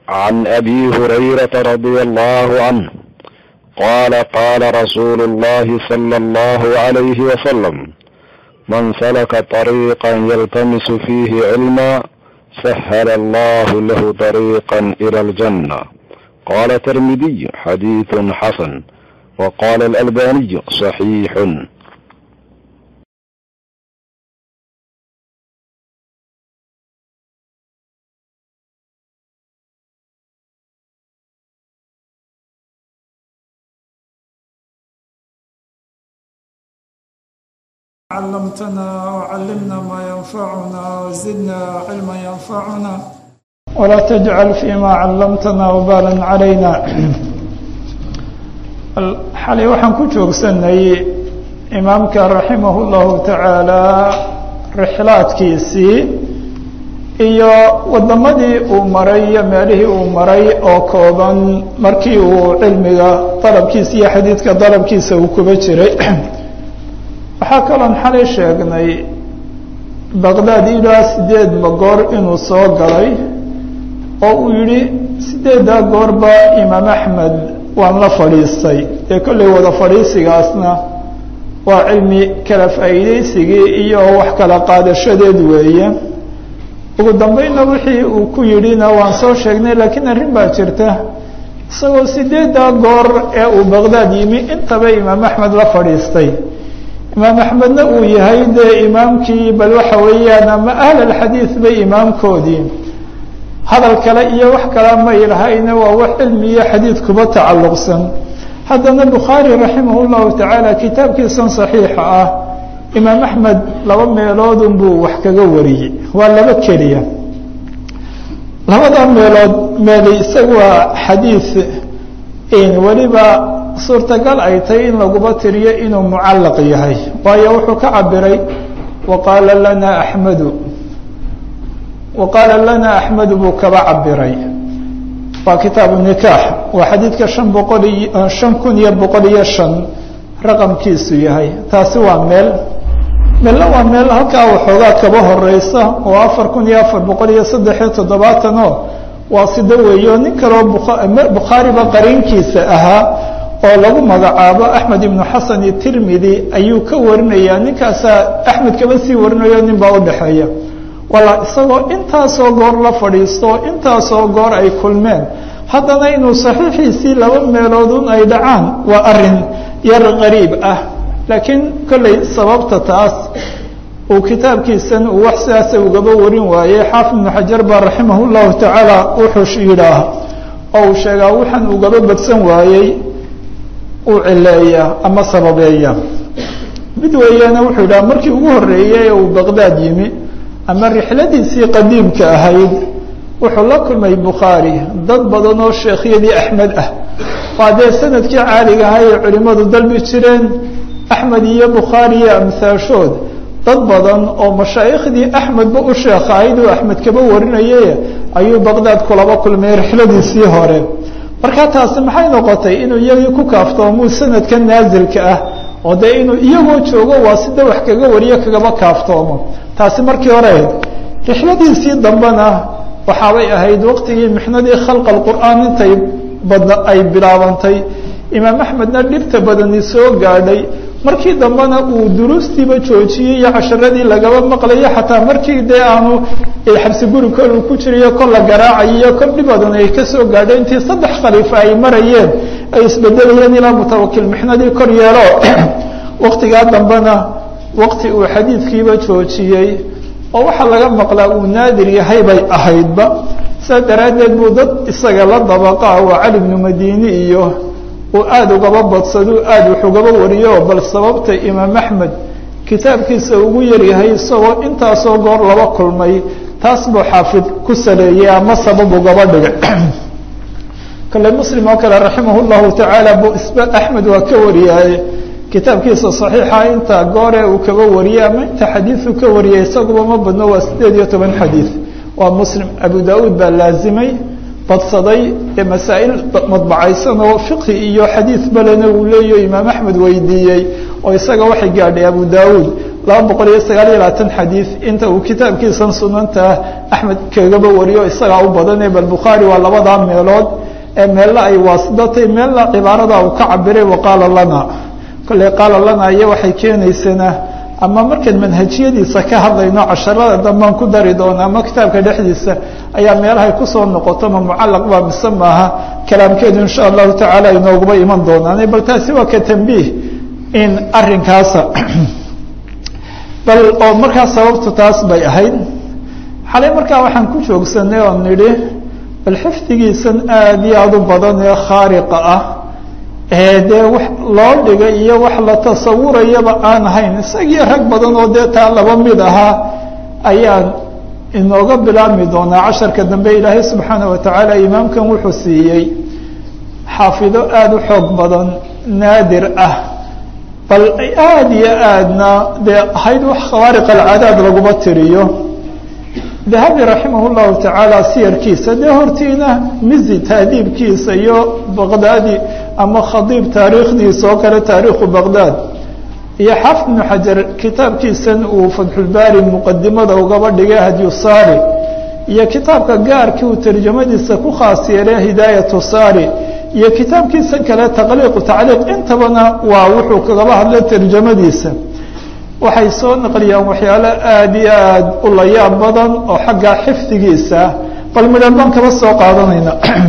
عن ابي هريره رضي الله عنه قال قال رسول الله صلى الله عليه وسلم من سلك طريقا يلتمس فيه علما سهل الله له طريقا الى الجنه قال الترمذي حديث حسن وقال الالباني صحيح علمتنا وعلمنا ما ينفعنا وزدنا علما ينفعنا ولا تجعل فيما علمتنا وبالا علينا xalay waxaan ku joogsanay imaamka raximah اllahu tacaala rixlaadkiisii iyo wadamadii uu maray iyo meelihii uu maray oo kooban markii uu cilmiga dalabkiisa iyo xadiidka dalabkiisa uu kuba jiray waxaa kaloon xalay sheegnay baqdaad ilaa sideed magoor inuu soo galay oo uu yihi sideeddaa goorba imaam axmed waan la fadhiistay dee kollay wada fadhiisigaasna waa cilmi kala faa'iideysigii iyo wax kala qaadashadeed weeye ugu dambeynna wixii uu ku yidhina waan soo sheegnay laakiin arrin baa jirta isagoo sideeddaa goor ee uu baqdaad yimi intaba imaam axmed la fadhiistay imaam axmedna uu yahay dee imaamkii bal waxa weeyaan ama ahl alxadiid bay imaamkoodii hadal kale iyo wax kala may lahayna waa wax cilmi iyo xadiid kuba tacalluqsan haddana bukhaari raximah llahu tacaala kitaabkiisan saxiixa ah imaam axmed laba meeloodun buu wax kaga wariyey waa laba keliya labada meelood meeli isaga waa xadiid weliba suurtagal ay tahay in laguba tiriyo inuu mucallaq yahay waayo wuxuu ka cabiray waqaala lana axmedu waqaala lana axmedu buu kaba cabiray waa kitaabu nikaax waa xadiidka shan boqol iyo shan kun iyo boqol iyo shan raqamkiisu yahay taasi waa meel meelna waa meel halkaa waxoogaa kaba horeysa oo afar kun iyo afar boqol iyo saddex iyo toddobaatan oo waa sida weeyo nin kaloo bukhaariba qariinkiisa ahaa oo lagu magacaabo axmed ibnu xasan tirmidi ayuu ka warinayaa ninkaasaa axmed kaba sii warinayo nin baa udhexeeya wala isagoo intaasoo goor la fadhiisto intaasoo goor ay kulmeen haddana inuu saxiixiisii laba meeloodun ay dhacaan waa arin yar qariib ah laakiin kolley sababta taas uu kitaabkiisan uu wax sidaasa ugaba warin waayey xaafid ibnu xajar baa raximah llahu tacaala wuxuu yidhaah oo uu sheegaa waxaan ugaba badsan waayey uu cileeya ama sababeeya mid weeyaana wuxuu yidhaha markii ugu horreeyey ee uu baqdaad yimi ama rixladiisii qadiimka ahayd wuxuu la kulmay bukhaari dad badan oo sheekhyadii axmed ah waa dee sanadkii caaliga ahaa ee culimmadu dalbi jireen axmed iyo bukhaari iyo amhaashood dad badan oo mashaayikhdii axmedba u sheekhahayd uu axmed kaba warinaye ayuu baqdaad kulaba kulmay rixladiisii hore marka taasi maxay noqotay inuu iyagii ku kaaftoomu sanadka naasilka ah oo dee inuu iyagoo joogo waa sida wax kaga wariyo kagaba kaaftoomo taasi markii hore ahayd rixladiisii dambena waxaabay ahayd waqtigii mixnadii khalqa qur'aan intay badna ay bilaabantay imaam axmedna dhibta badani soo gaadhay markii dambena uu duruustiiba joojiyey iyo casharadii lagaba maqlayo xataa markii dee aanu xabsi guri kol uu ku jirayo kol la garaacayiyo kol dhib badan ay kasoo gaadhay intii saddex khaliifa ay marayeen ay isbedelayeen ilaa mutawakil mixnadii kor yeelo waqtigaa dambena waqti uu xadiidkiiba joojiyey oo waxaa laga maqlaa uu naadir yahay bay ahaydba saas daraaddeed buu dad isaga la dabaqa waa cali bnu madini iyo uu aada ugaba badsado aada wax ugaba wariyo bal sababta imaam axmed kitaabkiisa ugu yaryahay isagoo intaasoo goor laba kulmay taas buu xaafid ku saleeyey ama sabab ugaba dhigay kale muslim oo kale raximah llahu tacaala bu isba axmed waa ka wariyaaye kitaabkiisa saxiixa inta goore uu kaba wariyey ama inta xadiiu ka wariyay isaguba ma badno waa sideed iyo toban xadiid waa muslim abu da-uud baa laazimay badsaday ee masaa'il madbacaysan oo fiqhi iyo xadiid balena uu leeyaho imaam axmed weydiiyey oo isaga waxay gaadhay abu da-uud laba boqol iyo sagaal iyo labaatan xadiid inta uu kitaabkiisan sunanta axmed kagaba wariyo isagaa u badane bal bukhaari waa labadaa meelood ee meelna ay waasidatay meelna cibaarada uu ka cabiray waqaala lana kolley qaala lana iyo waxay keenaysana ama markaan manhajiyadiisa ka hadlayno casharada dambaan ku dari doona ama kitaabka dhexdiisa ayaa meelahay kusoo noqoto ma mucalaq baa mise maaha kalaamkeedu insha allahu tacaala inooguba iman doonaan bal taasi waa ka tambiih in arinkaasa bal oo markaa sababtu taas bay ahayd xalay markaa waxaan ku joogsanay oo nidhi bal xifdigiisan aada iyo aada u badan ee khaariqa ah ee dee wax loo dhigay iyo wax la tasawurayaba aan ahayn isagii rag badan oo dee taa laba mid ahaa ayaan inooga bilaabmi doonaa casharka dambe ilaahay subxaana wa tacaala imaamkan wuxuu siiyey xaafido aada u xoog badan naadir ah bal aada iyo aadna dee ahayd wax khawaariq alcaadaad laguma tiriyo dahabi raximah llahu tacaala siyarkiisa dee hortiina mizi taadiibkiisa iyo baqdaadi ama khadiib taariikhdiisa oo kale taariikhu baqdaad iyo xaafid ibnu xajar kitaabkiisan uu fatxulbaari muqadimada ugaba dhigay hadyu saari iyo kitaabka gaarkii uu tarjamadiisa ku khaas yeelay hidaayatu saari iyo kitaabkiisa kale taqliiqu tacliiq intabana waa wuxuu kagaba hadlay tarjamadiisa waxay soo naqliyaan waxyaalo aada iyo aada u layaab badan oo xagga xifdigiisa bal midhan baan kaba soo qaadanayna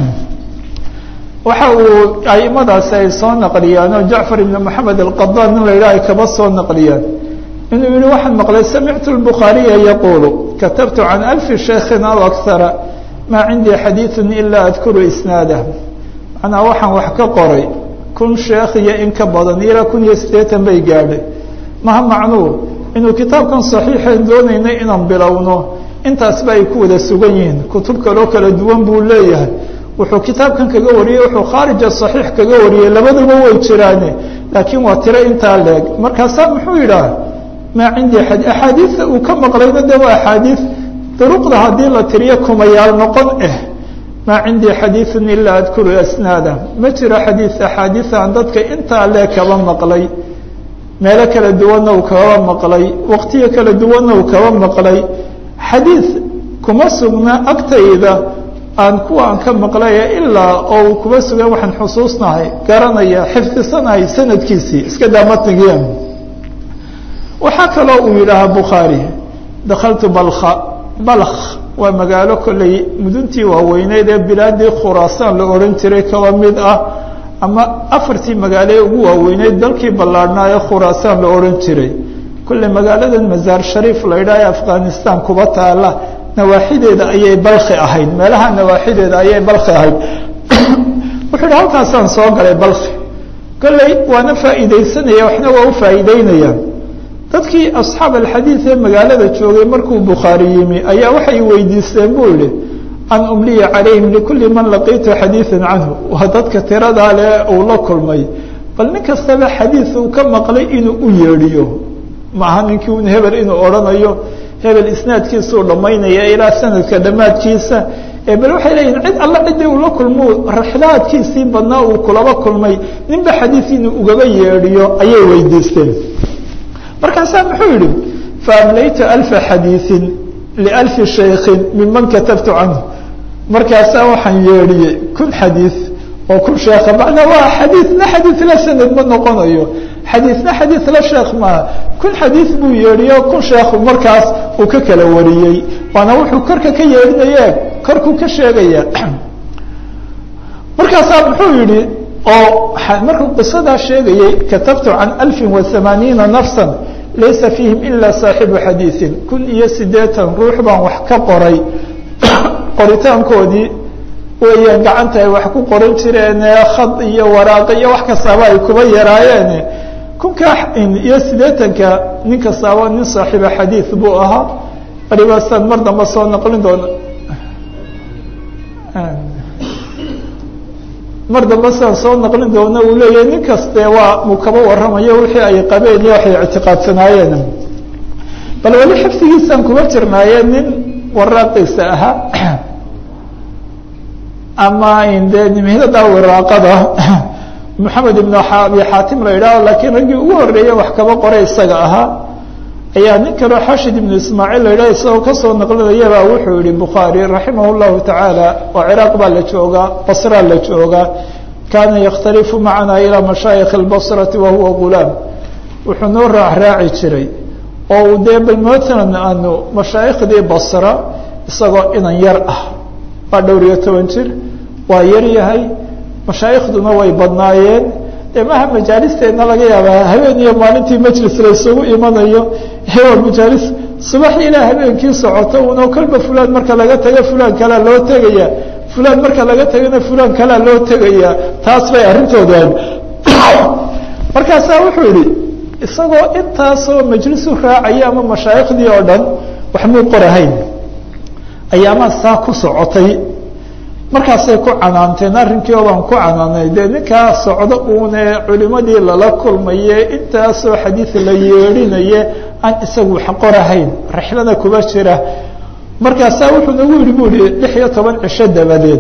waxa uu aimadaasi ay soo naqliyaan oo jacfar ibn moxamed alqadaan in la yidhaha ay kaba soo naqliyaan inuu yihi waxaan maqlay samictu lbukhaariya yaquulu katabtu can alfi shaykhin aw akara maa cindii xadiidu ilaa adkuru isnaadah macnaa waxaan wax ka qoray kun sheekh iyo in ka badan ilaa kun iyo siddeetan bay gaadhay maha macnuu inuu kitaabkan saxiixeen doonaynay inaan bilowno intaasba ay ku wada sugan yihiin kutub kaloo kala duwan buu leeyahay wuxuu kitaabkan kaga wariyey wuxuu khaarija saxiix kaga wariyey labaduba way jiraane laakiin waa tiro intaa leeg markaasaa muxuu yidhaah maa cindii axaadiida uu ka maqlayna de waa axaadiid duruqda haddii la tiriyo kumayaal noqon ah maa cindii xadiiun ilaa adkuru asnaada ma jiro xadiid axaadiid aan dadka intaa leeg kaba maqlay meelo kala duwanna uu kaba maqlay waqtiyo kala duwanna uu kaba maqlay xadiid kuma sugna agtayda aan kuwa aan ka maqlaya ilaa oo uu kuma sugan waxaan xusuusnahay garanaya xifdisanahay sanadkiisii iska daa matnigii waxaa kaloo uu yidhaahaa bukhaari dakhaltu balkha balkh waa magaalo kolley muduntii waaweyneyd ee bilaadii khuraasaan la odhan jiray kaba mid ah ama afartii magaalo ee ugu waaweyneyd dalkii ballaadhnaa ee khuraasaan la odhan jiray kolley magaaladan masaar shariif la yidhaha ee afghanistan kuba taala nawaaxideeda ayay balki ahayd meelaha nawaaxideeda ayay balki ahayd wuxuu yidhi halkaasaan soo galay balki kolley waana faa'iidaysanaya waxna waa u faa'iideynayaan dadkii asxaab alxadiid ee magaalada joogay markuu bukhaari yimi ayaa waxay weydiisteen buu yihi an umliya calayhim likulli man laqiitu xadiidan canhu waa dadka tiradaa le uu la kulmay bal nin kastaba xadiid uu ka maqlay inuu u yeedhiyo maaha ninkii un hebel inuu odhanayo hebel isnaadkiisuu dhammaynaya ilaa sanadka dhammaadkiisa bal waxay leeyihin cid alla ciddii uu la kulmo raxlaadkiisii badnaa uu kulaba kulmay ninba xadiid inuu ugaba yeedhiyo ayay weydiisteen markaasaa muxuu yihi faamlaytu alfa xadiiin lialfi shaykin miman katabtu canhu markaasaa waxaan yeedhiyey kun xadiid oo kun sheekha macnaa waa xadiidna xadiid la sanad ma noqonayo xadiidna xadiid la sheekh maaha kun xadiid buu yeedhiyo kun sheekhu markaas uu ka kala wariyey waana wuxuu korka ka yeedhinaye korkuu ka sheegaya markaasaa muxuu yihi oo markuu qisadaa sheegayey katabtu can alfin wa hamaaniina nafsa laysa fiihim ila saaxibu xadiiin kun iyo siddeetan ruux baan wax ka qoray qoritaankoodii weeyaan gacanta ay wax ku qoran jireen khad iyo waraaqo iyo wax kastaaba ay kuba yaraayeen kunka iyo siddeetanka nin kastaaba nin saaxiiba xadiid buu ahaa balibaasaan mar damba soo noqlin doona mar damba sidaan soo naqlin doona uu leeyahay nin kaste waa muu kaba warramayo wixii ay qabeen iyo waxay ictiqaadsanaayeen bal weli xifdigiisaan kuma jirnaaye nin waraaqiisa ahaa ama dee nimhidada wiraaqada maxamed ibn abi xaatim la yidhaaho laakiin raggii ugu horeeye wax kaba qoray isaga ahaa ayaa nin kaleo xashid ibnu ismaaciil la yidhaha isagoo kasoo naqlinayabaa wuxuu yihi bukhaari raximah llahu tacaala oo ciraaq baa la joogaa basraa la joogaa kaana yakhtalifu macanaa ilaa mashaayikhi اlbasrati wahuwa gulaam wuxuu noo raacraaci jiray oo uu dee bal matalan aanu mashaayikhdii basra isagoo inan yar ah waa dhowr iyo toban jir waa yar yahay mashaayikhduna way badnaayeen dee maha majaalisteedna laga yaabaa habeen iyo maalintii majlis la isugu imanayo waa majaalis subax ilaa habeenkii socoto uno kolba fulaan marka laga tago fulaan kalea loo tegaya fulaan marka laga tagana fulaan kalea loo tegaya taas bay arrintoodan markaasaa wuxuu yihi isagoo intaasoo majlisu raacaya ama mashaayikhdii oo dhan wax muu qorahayn ayaamaa saa ku socotay markaasay ku canaanteen arrinkii oo baan ku canaanay dee ninkaa socdo uune culimadii lala kulmaye intaasoo xadiid la yeedhinaye aan isagu wax qorahayn rixlada kuba jira markaasaa wuxuu nagu yihi bu ihi lix iyo toban cisho dabadeed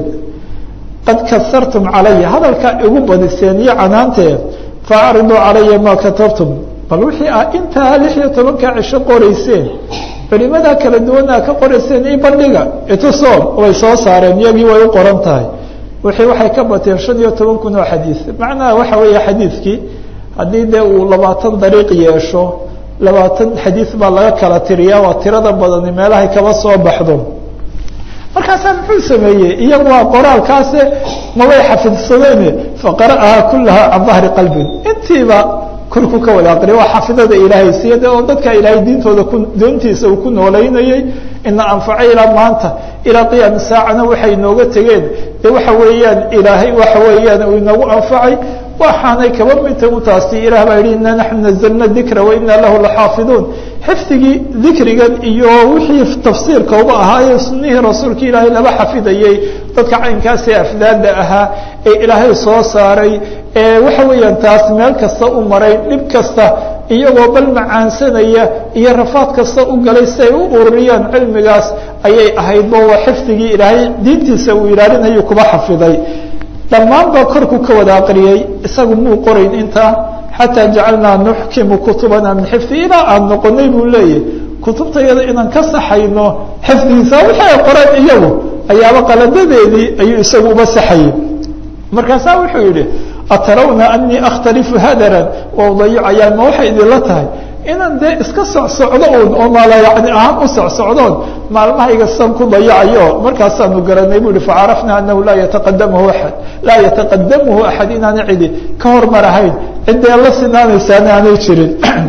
qad kasartum calaya hadalkaa igu badiseen iyo canaantee faacriduu calaya maa katabtum bal wixii ah intaa lix iyo tobankaa cisho qorayseen culimadaa kala duwana ka qorayseen i bandhiga itusoon way soo saareen iyagii way u qoran tahay wixii waxay ka bateen shan iyo toban kun oo xadiid macnaha waxa weeye xadiidkii haddii dee uu labaatan dariiq yeesho labaatan xadiid baa laga kala tiriyaa waa tirada badani meelahay kaba soo baxdo markaasaa muxuu sameeyey iyagu waa qoraalkaase mabay xafidsadeen faqara'ahaa kulaha can dahri qalbin intiiba korku ka wada aqriya waa xafidada ilaahay siyade oo dadka ilaahay diintooda ku doontiisa uu ku noolaynayey ina anfaco ilaa maanta ilaa qiyaami saacana waxay inooga tegeen dee waxa weeyaan ilaahay waxa weeyaan uu inagu anfacay waxaanay kaba midta u taasi ilah baa yihi ina naxnu nazalna dikra wa ina lahu laxaafiduun xifdigii dikrigan iyo wixii tafsiirka uga ahaaye sunihii rasuulka ilaahay laba xafidayey dadka caynkaasee afdaada ahaa ee ilaahay soo saaray ee waxa weeyaan taas meel kasta u maray dhib kasta iyagoo bal macaansanaya iyo rafaad kasta u galay si ay u ururiyaan cilmigaas ayay ahaydba waa xifdigii ilaahay diintiisa uu ilaalinayo kuba xafiday dhammaan baa korku ka wada aqriyey isagu muu qorayn intaa xataa jacalnaa nuxkimu kutubana min xifdi ilaa aan noqonay buu leeyahy kutubtayada inaan ka saxayno xifdigiisa wixii ay qoreen iyagu ayaaba qaladadeedii ayuu isagu uba saxayey markaasaa wuxuu yihi atarawna anii akhtalifu hadaran wa udayicayaa ma waxay idinla tahay inaan dee iska socsocdo un oo maala yani ahaan u socsocdoon maalmahayga san ku dayacayo markaasaanu garanay bu ihi facarafna anahu laa yataqadamahu aad laa yataqadamuhu axad inaana cidi ka hormarahayn ciddee la sinaanaysaana aanay jirin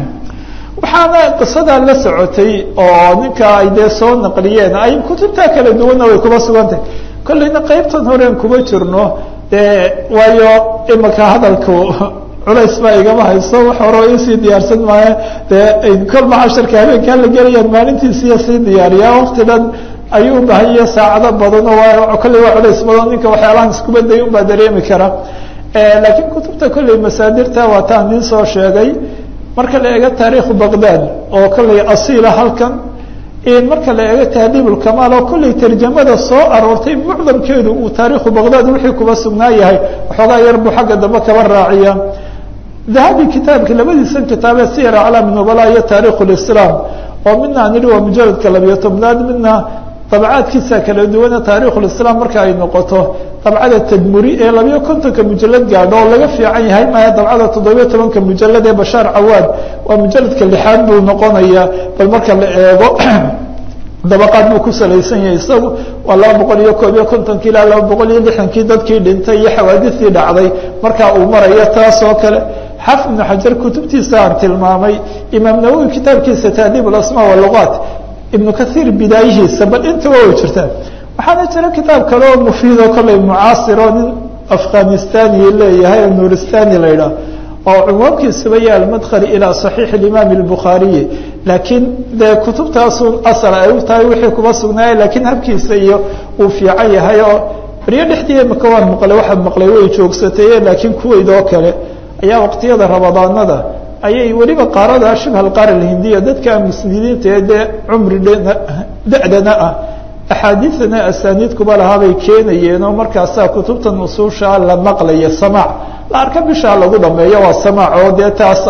waxaana qisadaa la socotay oo ninka ay dee soo naqliyeen ay kutubtaa kala duwanna way kuba sugantahay kollayna qaybtan horeen kuma jirno dee waayo imaka hadalku culays baa igama hayso wax horo isii diyaarsan maayo dee kolma casharka habeenkaa la gelayaan maalintiisiiya sii diyaariyaa wakti dhan ayuu ubahanya saacado badan oo kolley waa culays badan ninka waxyaalahan iskubaday unbaa dareemi kara laakiin kutubta kolley masaadirta waa taan nin soo sheegay marka la eego taariikhu baqdad oo kolley asiila halkan marka la eego tahdiib ulkamaal oo kolley tarjamada soo aroortay mucdamkeedu uu taariikhu baqdad wixii kuba sugnaa yahay waxoogaa yar buu xagga dambe kaba raaciya dahabi kitaabka labadiisan kitaabee siyar aclaam nubala iyo taarikh lislaam oo midna aan idhi waa mujaladka labiyo tobnaad midna dabcaadkiisa kala duwana taarikhulislaam marka ay noqoto dabcada tadmuri ee labiyo kontonka mujalad gaadho oo laga fiican yahay maya dabcada toddobiyo tobanka mujalad ee bashaar cawaad waa mujaladka lixaad buu noqonaya bal marka la eego dabaqaad buu ku salaysan yahay isagu waa laba boqol iyo koob iyo kontonkii ilaa laba boqol iyo lixdankii dadkii dhintay iyo xawaadistii dhacday markaa uu marayo taas oo kale xafid ibnu xajar kutubtiisa aan tilmaamay imaam nawowi kitaabkiisa tahdiib alasma walugaat ibnu kaiir bidaayihiisa bal intaba way jirtaan waxaana jira kitaab kale oo mufiid oo kolley mucaasiro nin afghanistani leeyahay oo nuuristani la yidhaah oo cunwaankiisuba yaha almadkhali ilaa saxiix imaam اlbukhaariyi laakiin dee kutubtaasun asal ay u tahay wixii kuba sugnaaya laakiin habkiisa iyo uu fiican yahay oo beryo dhexdii imika waan maqlay waxaad maqlay way joogsataye laakiin kuweyd oo kale ayaa waqtiyada ramadaanada ayay weliba qaarada shibha alqaar alhindiya dadka muslidiinta ee dee cumri da-dana ah axaadiidana asaaniid kuba lahaabay keenayeen oo markaasaa kutubta nusuusha la maqlaya samaac la arka bishaa lagu dhameeyo waa samaac oo dee taas ah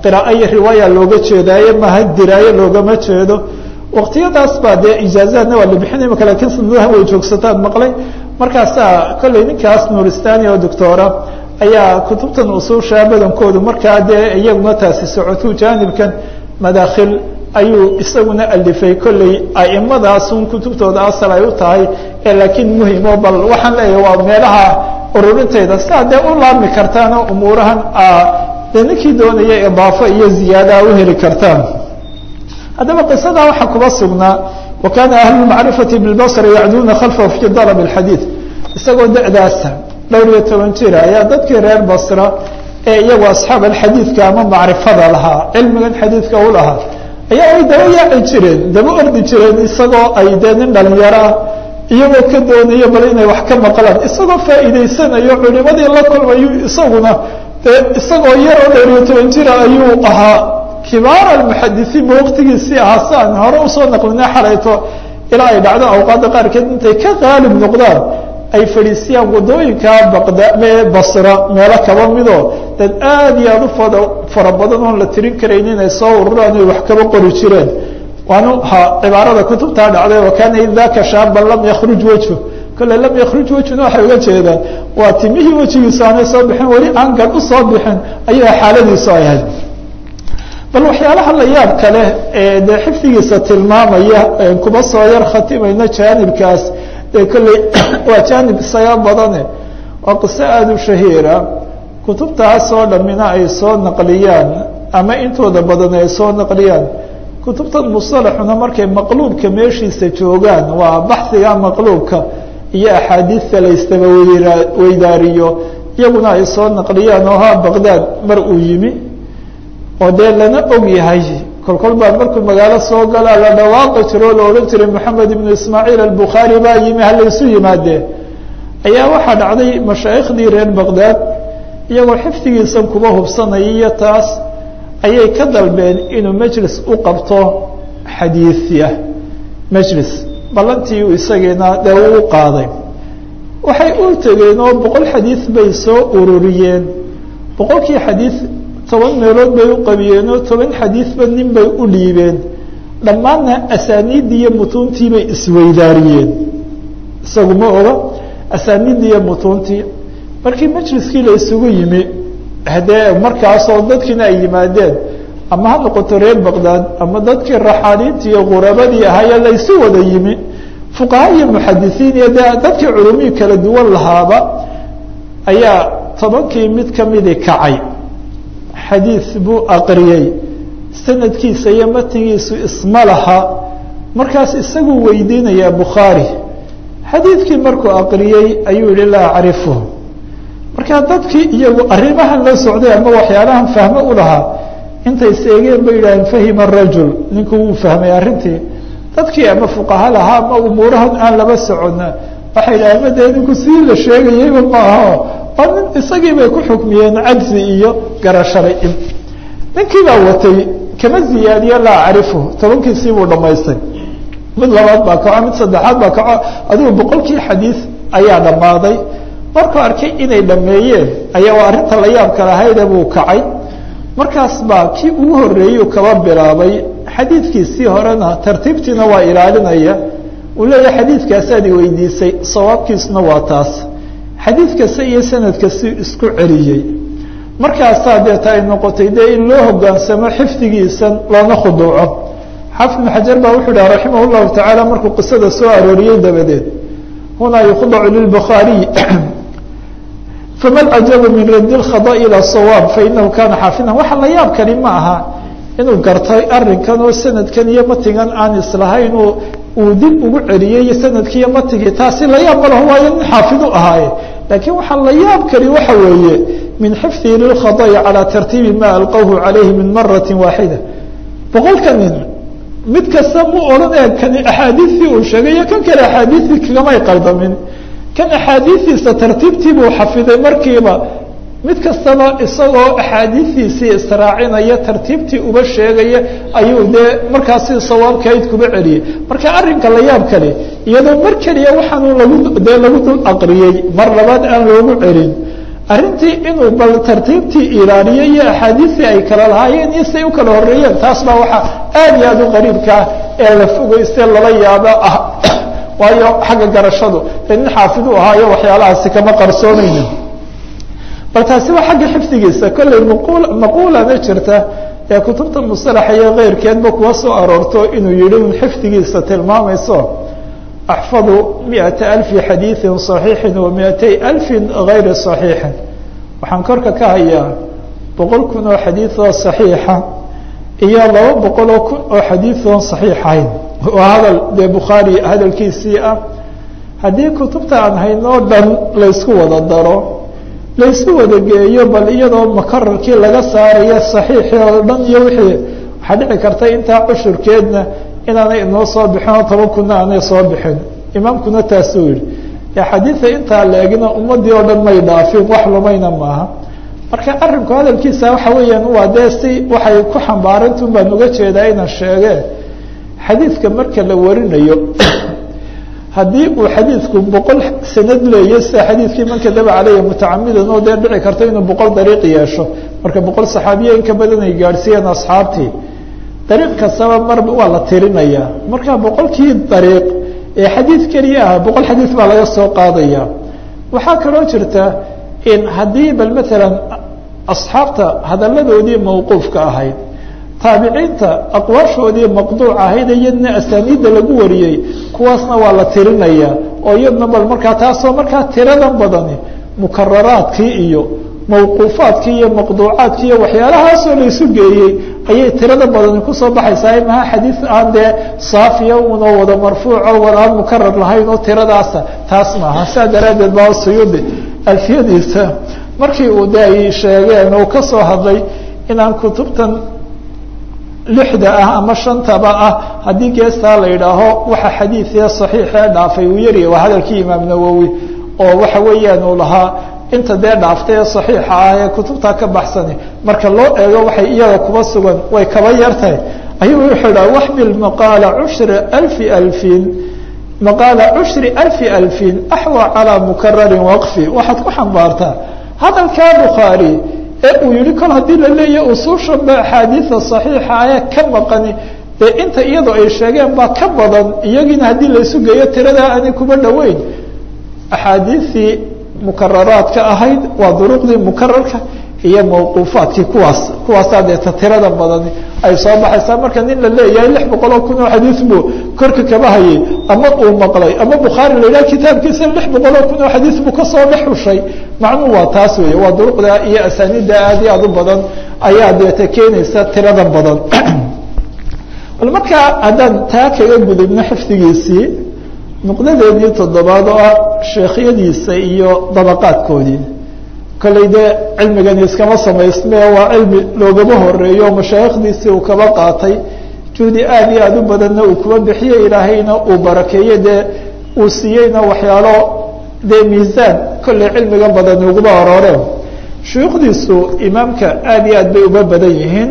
qiraa'o iyo riwaaya looga jeedaaye maha diraaye loogama jeedo waqtiyadaas baa dee ijaazaadna waa la bixinay maka lakin sanadaha way joogsataan maqlay markaasaa kolley ninkaas nuuristani oo doctora ayaa kutubtan usuusha badankoodu markaa dee iyaguna taasi socotuu jaanibkan madaakhil ayuu isaguna alifay kolley a'imadaasun kutubtooda asal ay u tahay ee laakiin muhimo bal waxaan leeyahay waa meelaha ururintayda sidaa dee u laabmi kartaanoo umuurahan dee ninkii doonaya idaafo iyo ziyaada u heli kartaan haddaba qisadaa waxaa kuba sugnaa wa kaana ahlu macrifati bilbasri yacduuna khalfahu fi dalab اxadiid isagoo da'daasa dhowr iyo toban jira ayaa dadkii reer basra ee iyagu asxaab alxadiidka ama macrifada lahaa cilmigan xadiidka u lahaa ayaa ay daba yaaci jireen daba ordi jireen isagoo ay dee nin dhalinyaraa iyagoo ka doonaya bal inay wax ka maqlaan isagoo faa'iidaysanayo culimadii la kulmayu isaguna dee isagoo yaroo dhowr iyo toban jira ayuu ahaa kibaar almuxadisiin ba waqtigiisii ahaa si aan hore usoo naqlina xalayto ilaa ay dhacdo awqaadda qaarkeed intay ka qaalib noqdaan ay fadhiisiyaan wadooyinkaa baqda basra meelo kaba midoo dad aad iyo aad u fada fara badan oon la tirin karayn inay soo ururaan ay wax kaba qori jireen waanu ha cibaarada kutubtaa dhacday wa kaana id daka shaaban lam yakruj wejhu kole lam yakruj wejhuna waxay uga jeedaan waa timihii wejigiisu aanay soo bixin weli aan gan u soo bixin ayaa xaaladiisu ay ahayd bal waxyaalaha la yaab kale ee dee xifdigiisa tilmaamaya kuba soo yar khatimayno jaanibkaas dee kolley waa jaanib isaga badane waa qiso aada u shahiira kutubtaasoo dhammina ay soo naqliyaan ama intooda badan ay soo naqliyaan kutubtan musalaxuna markay maqluubka meeshiisa joogaan waa baxiga maqluubka iyo axaadiidta la ystaba weydaariyo iyaguna ay soo naqliyaan oo ha baqdaad mar uu yimi oo dee lana og yahay kolkol baa markuu magaalo soo galaa la dhawaaqi jiro o la odhan jiray moxamed ibnu ismaaciil albukhaari baa yimi halaysu yimaadee ayaa waxaa dhacday mashaayikhdii reer baqdaad iyagoo xifdigiisan kuba hubsanaya iyo taas ayay ka dalbeen inuu majlis u qabto xadiiya majlis ballantii isagiina dee uu qaaday waxay u tegeen oo boqol xadiid bay soo ururiyeen boqolkii xadiid toban meelood bay u qabiyeen oo toban xadiidba nin bay u dhiibeen dhammaanna asaaniiddii iyo mutuuntii bay isweydaariyeen isagu ma oga asaaniiddii iyo mutuuntii markii majliskii la isugu yimi hadee markaasoo dadkiina ay yimaadeen ama ha noqoto reer baqdaad ama dadkii raxaaniintii iyo qurabadii ahaayee laysu wada yimi fuqaha iyo muxadisiin iyo dee dadkii culumihii kala duwan lahaaba ayaa tobankii mid kamidii kacay xadiis buu aqriyey sanadkiisa iyo matnigiisu isma laha markaas isaguu weydiinayaa bukhaari xadiidkii markuu aqriyey ayuu yihi laa acrifu markaa dadkii iyagu arrimahan la socday ama waxyaalahan fahmo u lahaa intay seegeen bay yidhaaheen fahima rajul ninku wuu fahmay arrintii dadkii ama fuqaha lahaa ama umuurahan aan laba socona waxay yidhaheen ma dee ninku sii la sheegayeyba maaho oo nin isagii bay ku xukmiyeen cajzi iyo garashalay ninkii baa watay kama ziyaadiyo laa acrifu tobankiisii buu dhamaystay mid labaad baa kaco mid saddexaad baa kaco adigu boqolkii xadiis ayaa dhammaaday markuu arkay inay dhameeyeen ayaa waa arrinta la yaabka lahayde buu kacay markaas baa kii ugu horreeyuu kaba bilaabay xadiidkiisii horena tartiibtiina waa ilaalinaya uu leeyahay xadiidkaasaad i weydiisay sawaabkiisuna waa taas xadiid kasta iyo sanad kasti isku celiyey markaasaa deeta ay noqotay dee in loo hogaansamo xifdigiisan loona khuduuco xaafid ibnu xajar baa wuxuu dhaha raximah llahu tacaala markuu qisada soo arooriyey dabadeed hunaa yukhdacu lilbukhaariy faman ajaba min radi lkhada ila sawaab fainahu kana xaafidan waxa la yaab kani ma aha inuu gartay arinkan oo sanadkan iyo matigan aan islahayn uu dib ugu celiyey sanadkii iyo matigii taasi la yaab malaho waayo nin xaafid u ahaaye laakiin waxaa la yaab kani waxa weeye min xifdihi lilkhada'i calaa tartiibi ma alqawhu calayhi min marati waaxida boqolka nin mid kasta mu odhan ee kani axaadiistii uu sheegay iyo kan kale axaadiistii kagamay qaldamin kan axaadiistiisa tartiibtii buu xafiday markiiba mid kastaba isagoo axaadiistiisii israacinaya tartiibtii uba sheegaya ayuu dee markaasi sawaabkayd kuba celiyey marka arrinka la yaab kale iyadoo mar keliya waxaanu lagu dee lagu dul aqriyey mar labaad aan loogu celin arrintii inuu bal tartiibtii ilaaliyo iyo axaadiistii ay kala lahaayeen iyo siay u kala horeeyeen taas baa waxaa aad iyo aad u qariibkaa ee la fogeystee lala yaabo ah waayo xagga garashadu ee nin xaafid u ahaayo waxyaalahaasi kama qarsoonayno bal taasi waa xagga xifdigiisa kolley maqul maquulana jirta ee kutubta musalaxa iyo keyrkeedba kuwa soo aroorto inuu yihi un xifdigiisa tilmaamayso axfadu miata alfi xadiiثin صaxiixi wa miatay alfi gayri صaxiixin waxaan korka ka hayaa boqol kun oo xadiiثoo صaxiixa iyo laba boqoloo kun oo xadiiثoon صaxiixayn waa hadal dee bukhaari hadalkiisii ah haddii kutubta aan haynoo dhan laysku wada daro laysku wada geeyo bal iyadoo makararkii laga saarayo صaxiixii oo dhan iyo wixii waxaa dhici karta intaa cushurkeedna inaanay inoo soo bixin oo toban kuna aanay soo bixin imaamkuna taasuu yihi xadiida intaa leegina ummadii oo dhan may dhaafin wax lumayna maaha marka arinku hadalkiisa waxa weeyaan waa dee si waxay ku xambaarantun baan uga jeedaa inaan sheege xadiidka marka la warinayo haddii uu xadiidku boqol sanad leeya sida xadiidkii man kadaba caleyhi mutacamidan oo dee dhici karta inuu boqol dariiq yeesho marka boqol saxaabiya in ka badan ay gaadhsiiyeen asxaabtii dariiq kastaba mar waa la tirinayaa marka boqolkii dariiq ee xadiid keliya ah boqol xadiid baa laga soo qaadaya waxaa kaloo jirta in haddii bal matalan asxaabta hadalladoodii mawquufka ahayd taabiciinta aqwaashoodii maqduuc ahayd iyadna asaaniidda lagu wariyey kuwaasna waa la tirinaya oo iyadna bal markaa taasoo markaa tiradan badani mukararaadkii iyo mawquufaadkii iyo maqduucaadkii iyo waxyaalahaasoo laysu geeyey ayay tirada badani kusoo baxaysaa maha xadiid aan dee saafiya unoo wada marfuuco wada aan mukarar lahayn oo tiradaasa taas maaha saa daraaddeed baa suyuudi alfiyadiisa markii uu de ay sheegeen uu kasoo hadlay inaan kutubtan lixda ah ama shantaba ah haddii geestaa la yidhaaho waxa xadiidee saxiixee dhaafay uu yaryahy waa hadalkii imaam nawowi oo waxa weeyaan uu lahaa inta dee dhaaftay ee saxiixa ah ee kutubtaa ka baxsani marka loo eego waxay iyaga kuba sugan way kaba yartahay ayuu wuxuu idhaha waxmil maqaala cushri alfi alfin maqaala cushri alfi alfin axwa calaa mukararin waqfi waxaad ku xambaartaa hadalkaa bukhaari ee uu yihi kol haddii la leeyahy usuushanba axaadiida saxiixa ee ka maqani dee inta iyadoo ay sheegeen baa ka badan iyagiina haddii laysu geeyo tiradaa aanay kuba dhoweyn axaadiistii mukararaadka ahayd waa duruqdii mukararka iyo mawquufaadkii kuwaas kuwaasaa deeta tirada badani ay soo baxaysaa marka nin la leeyahay lix boqol oo kun oo xadiis buu korka kaba hayay ama uu maqlay ama bukhaari la yidhaha kitaabkiisa lix boqol oo kun oo xadiis buu kasoo dhex xushay macnuu waa taas weeye waa duruqda iyo asaaniidda aad iyo aad u badan ayaa deeta keenaysa tirada badan bal markaa haddaan taa kaga gudubno xifdigiisii nuqdadeedii toddobaad oo ah sheekhyadiisa iyo dabaqaadkoodii kolley dee cilmigani iskama samaysme waa cilmi loogama horeeyo mashaayikhdiisii uu kaba qaatay juhdi aad iyo aad u badanna uu kuba bixiye ilaahayna uu barakeeye dee uu siiyeyna waxyaalo dee miisaan kolley cilmiga badan uguma arooreen shuyuukhdiisu imaamka aad iyo aad bay uba badan yihiin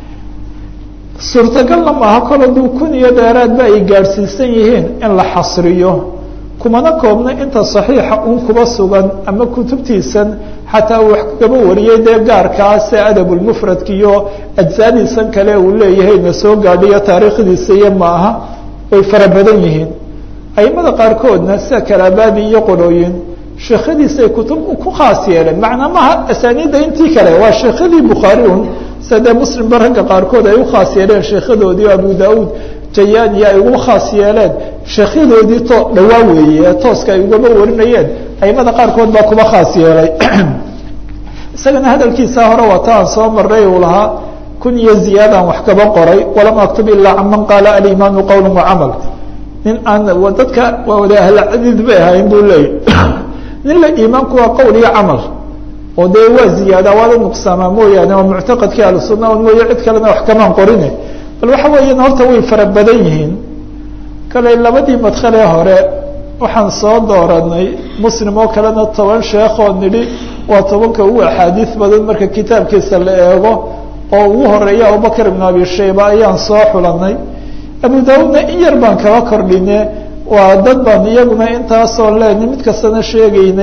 suurtagalna maaha kol hadduu kun iyo dheeraadba ay gaadhsiisan yihiin in la xasriyo kumana koobna inta saxiixa un kuba sugan ama kutubtiisan xataa uu wax kagaba wariyey dee gaarkaa se adabulmufradka iyo ajsaadiisan kale uu leeyahay na soo gaadhiyo taariikhdiisa iyo maaha way fara badan yihiin aimada qaarkoodna sida kalaabadi iyo qolooyin sheekhadiisay kutub ku khaas yeeleen macnaa maha asaaniidda intii kale waa sheekhadii bukhaari un sida dee muslimba ragga qaarkood ay u khaas yeeleen sheekhadoodii o abu daauud jayani ay ugu khaas yeeleen sheekyadoodii to dhawaa weeye ee tooska ay ugaba warinayeen aimada qaarkood baa kuba khaas yeelay isagana hadalkiisa hore wata aan soo maray uu lahaa kun iyo ziyaadaan wax kaba qoray walam aktub ilaa can man qaala alimaanu qowla wacamal nin aan dadka waa wada ahlcadiid bay ahayn buu leeyay nin la iimaanku waa qowl iyo camal oo dee waa ziyaada waada nuqsaamaa mooyaane waa muctaqadkii ahlusunna on mooye cid kalena wax kamaan qorine bal waxa weeyaan horta way fara badan yihiin kale labadii madkhalee hore waxaan soo dooranay muslim oo kalena toban sheekoo nidhi waa tobanka ugu axaadiis badan marka kitaabkiisa la eego oo ugu horeeya abubakr ibn abi shayba ayaan soo xulanay abu daawudna in yar baan kaba kordhine waa dad baan iyaguna intaasoo leeni mid kastana sheegaynay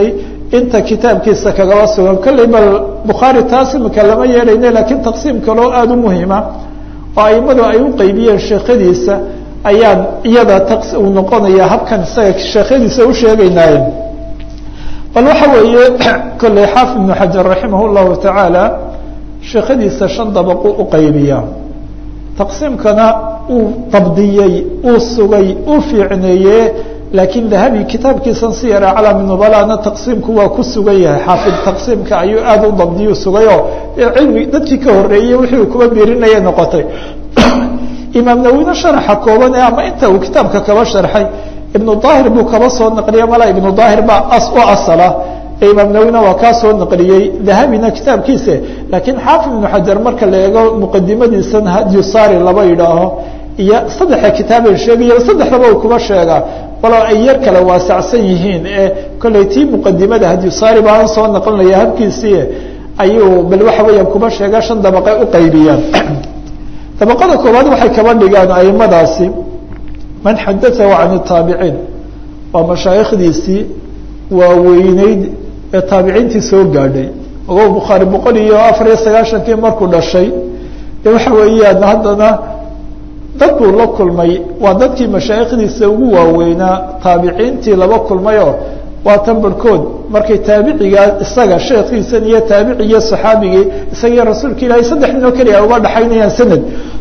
inta kitaabkiisa kagaba sugan kolley bal bukhaari taas imika lama yeelayne laakiin taqsiim kaloo aada u muhima oo aimadu ay u qeybiyeen sheekhadiisa ayaan iyada uu noqonaya habkan isaga sheekhadiisa u sheegaynaaye bal waxa weeye kolley xaafid ibnu xajar raximah llahu tacaala sheekhadiisa shan dabaqu u qaybiya taqsiimkana uu dabdiyey uu sugay uu fiicneeye laakiin dahabi kitaabkiisan si yara calami nubalana taqsiimku waa ku sugan yahay xaafid taqsiimka ayuu aada u dabdiyu sugayoo cilmi dadkii ka horeeyey wixii uu kuba biirinaya noqotay imaam nawine sharaxa kooban ee ama inta uu kitaabka kaba sharxay ibnu daahir buu kaba soo naqliya mala ibnu daahir baa u asala ee imaam nawina waa kaa soo naqliyey dahabina kitaabkiisa laakiin xaafid ibnu xajar marka la eego muqadimadiisan hadyusari laba yidhaaho iyo saddexa kitaaben sheegaya saddexdaba uu kuba sheegaa walow ay yar kale waasacsan yihiin ee kolley tii muqadimada hadyusari baan soo naqlinaya habkiisii ayuu bal waxa weeyaan kuba sheega shan dabaqe u qaybiyaan dabaqada koowaad waxay kaba dhigaan aimadaasi man xadaahu can taabiciin waa mashaayikhdiisii waaweyneyd ee taabiciintii soo gaadhay ogo bukhaari boqol iyo afar iyo sagaashankii markuu dhashay de waxa weeyaan haddana dad buu la kulmay waa dadkii mashaayikhdiisa ugu waaweynaa taabiciintii laba kulmayoo waa tan barhkood markay taabicigaa isaga sheekhiisan iyo taabicigiyo saxaabigii isagiyo rasuulka ilaahay saddex ninoo keliya uga dhaxaynayaan sanad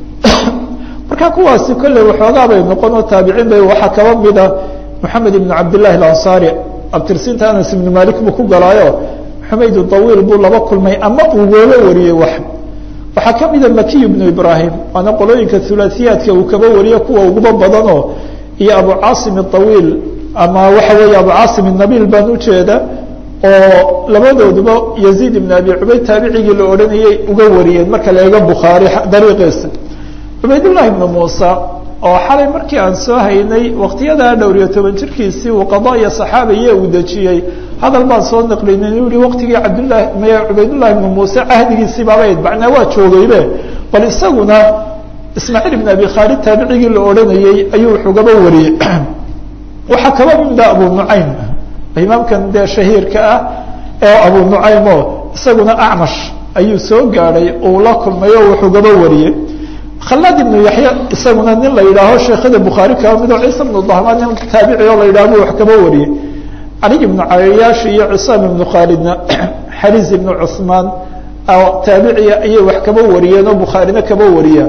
marka kuwaasi kolley waxoogaa bay noqon oo taabiciin bay waxaa kaba mida moxamed ibnu cabdillahi alansaari abtirsiinta anas ibnu malik buu ku galaayo xumayd dawiil buu laba kulmay ama uu woola wariyey wax waxaa ka mida makiy ibnu ibrahim waana qolooyinka hulaasiyaadka uu kaba wariyo kuwa uguba badanoo iyo abu caasim awiil ama waxa weeye abu caasim nabiil baan ujeeda oo labadooduba yaziid ibn abi cubayd taabicigii la odhanayay uga wariyeen marka la eego bukhaari dariiqiisa cubaydullahi ibnu muusa oo xalay markii aan soo haynay waktiyadaa dhowr iyo toban jirkiisii uu qada iyo saxaabiye uu dejiyey hadal baan soo naqlinay inuu yihi waktigii cabdullahi m cubaydullahi ibnu muuse cahdigiisii baabayd macnaa waa joogaybe bal isaguna ismaaciil ibn abi khaalid taabicigii la odhanayey ayuu wuxugaba wariyey waxaa kaba mida abu nucaym imaamkan dee shahiirka ah ee abu nucaym oo isaguna acmash ayuu soo gaadhay uu la kulmay oo wuxugaba wariyey khalaad ibnu yaxya isaguna nin la yidhaaho sheekhada bukhaari kaba mido ciisa ibnu dahmaan nin taabici oo la yidhah bu wax kaba wariyey cali ibnu cayayaashi iyo cisaam ibnu khaalidna xariis ibnu cusmaan taabiciya ayay wax kaba wariyeen oo bukhaarina kaba wariya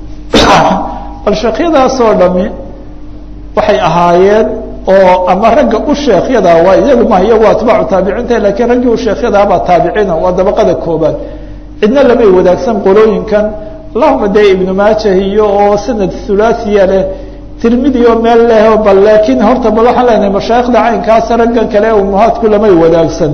bal sheekhyadaasoo dhami waxay ahaayeen oo ama ragga u sheekhyada waa iyagu ma iyagu atbaacu taabiciinta lakiin raggii u sheekhyadaabaa taabiciina waa dabaqada koobaad cidna lamay wadaagsan qolooyinkan allahuma dee ibnu maajah iyo oo sanad hulaasiya leh tirmidi oo meel leh bal laakiin horta bal waxaan leenahay mashaayikhda caynkaas raggan kale umuhaadku lamay wadaagsan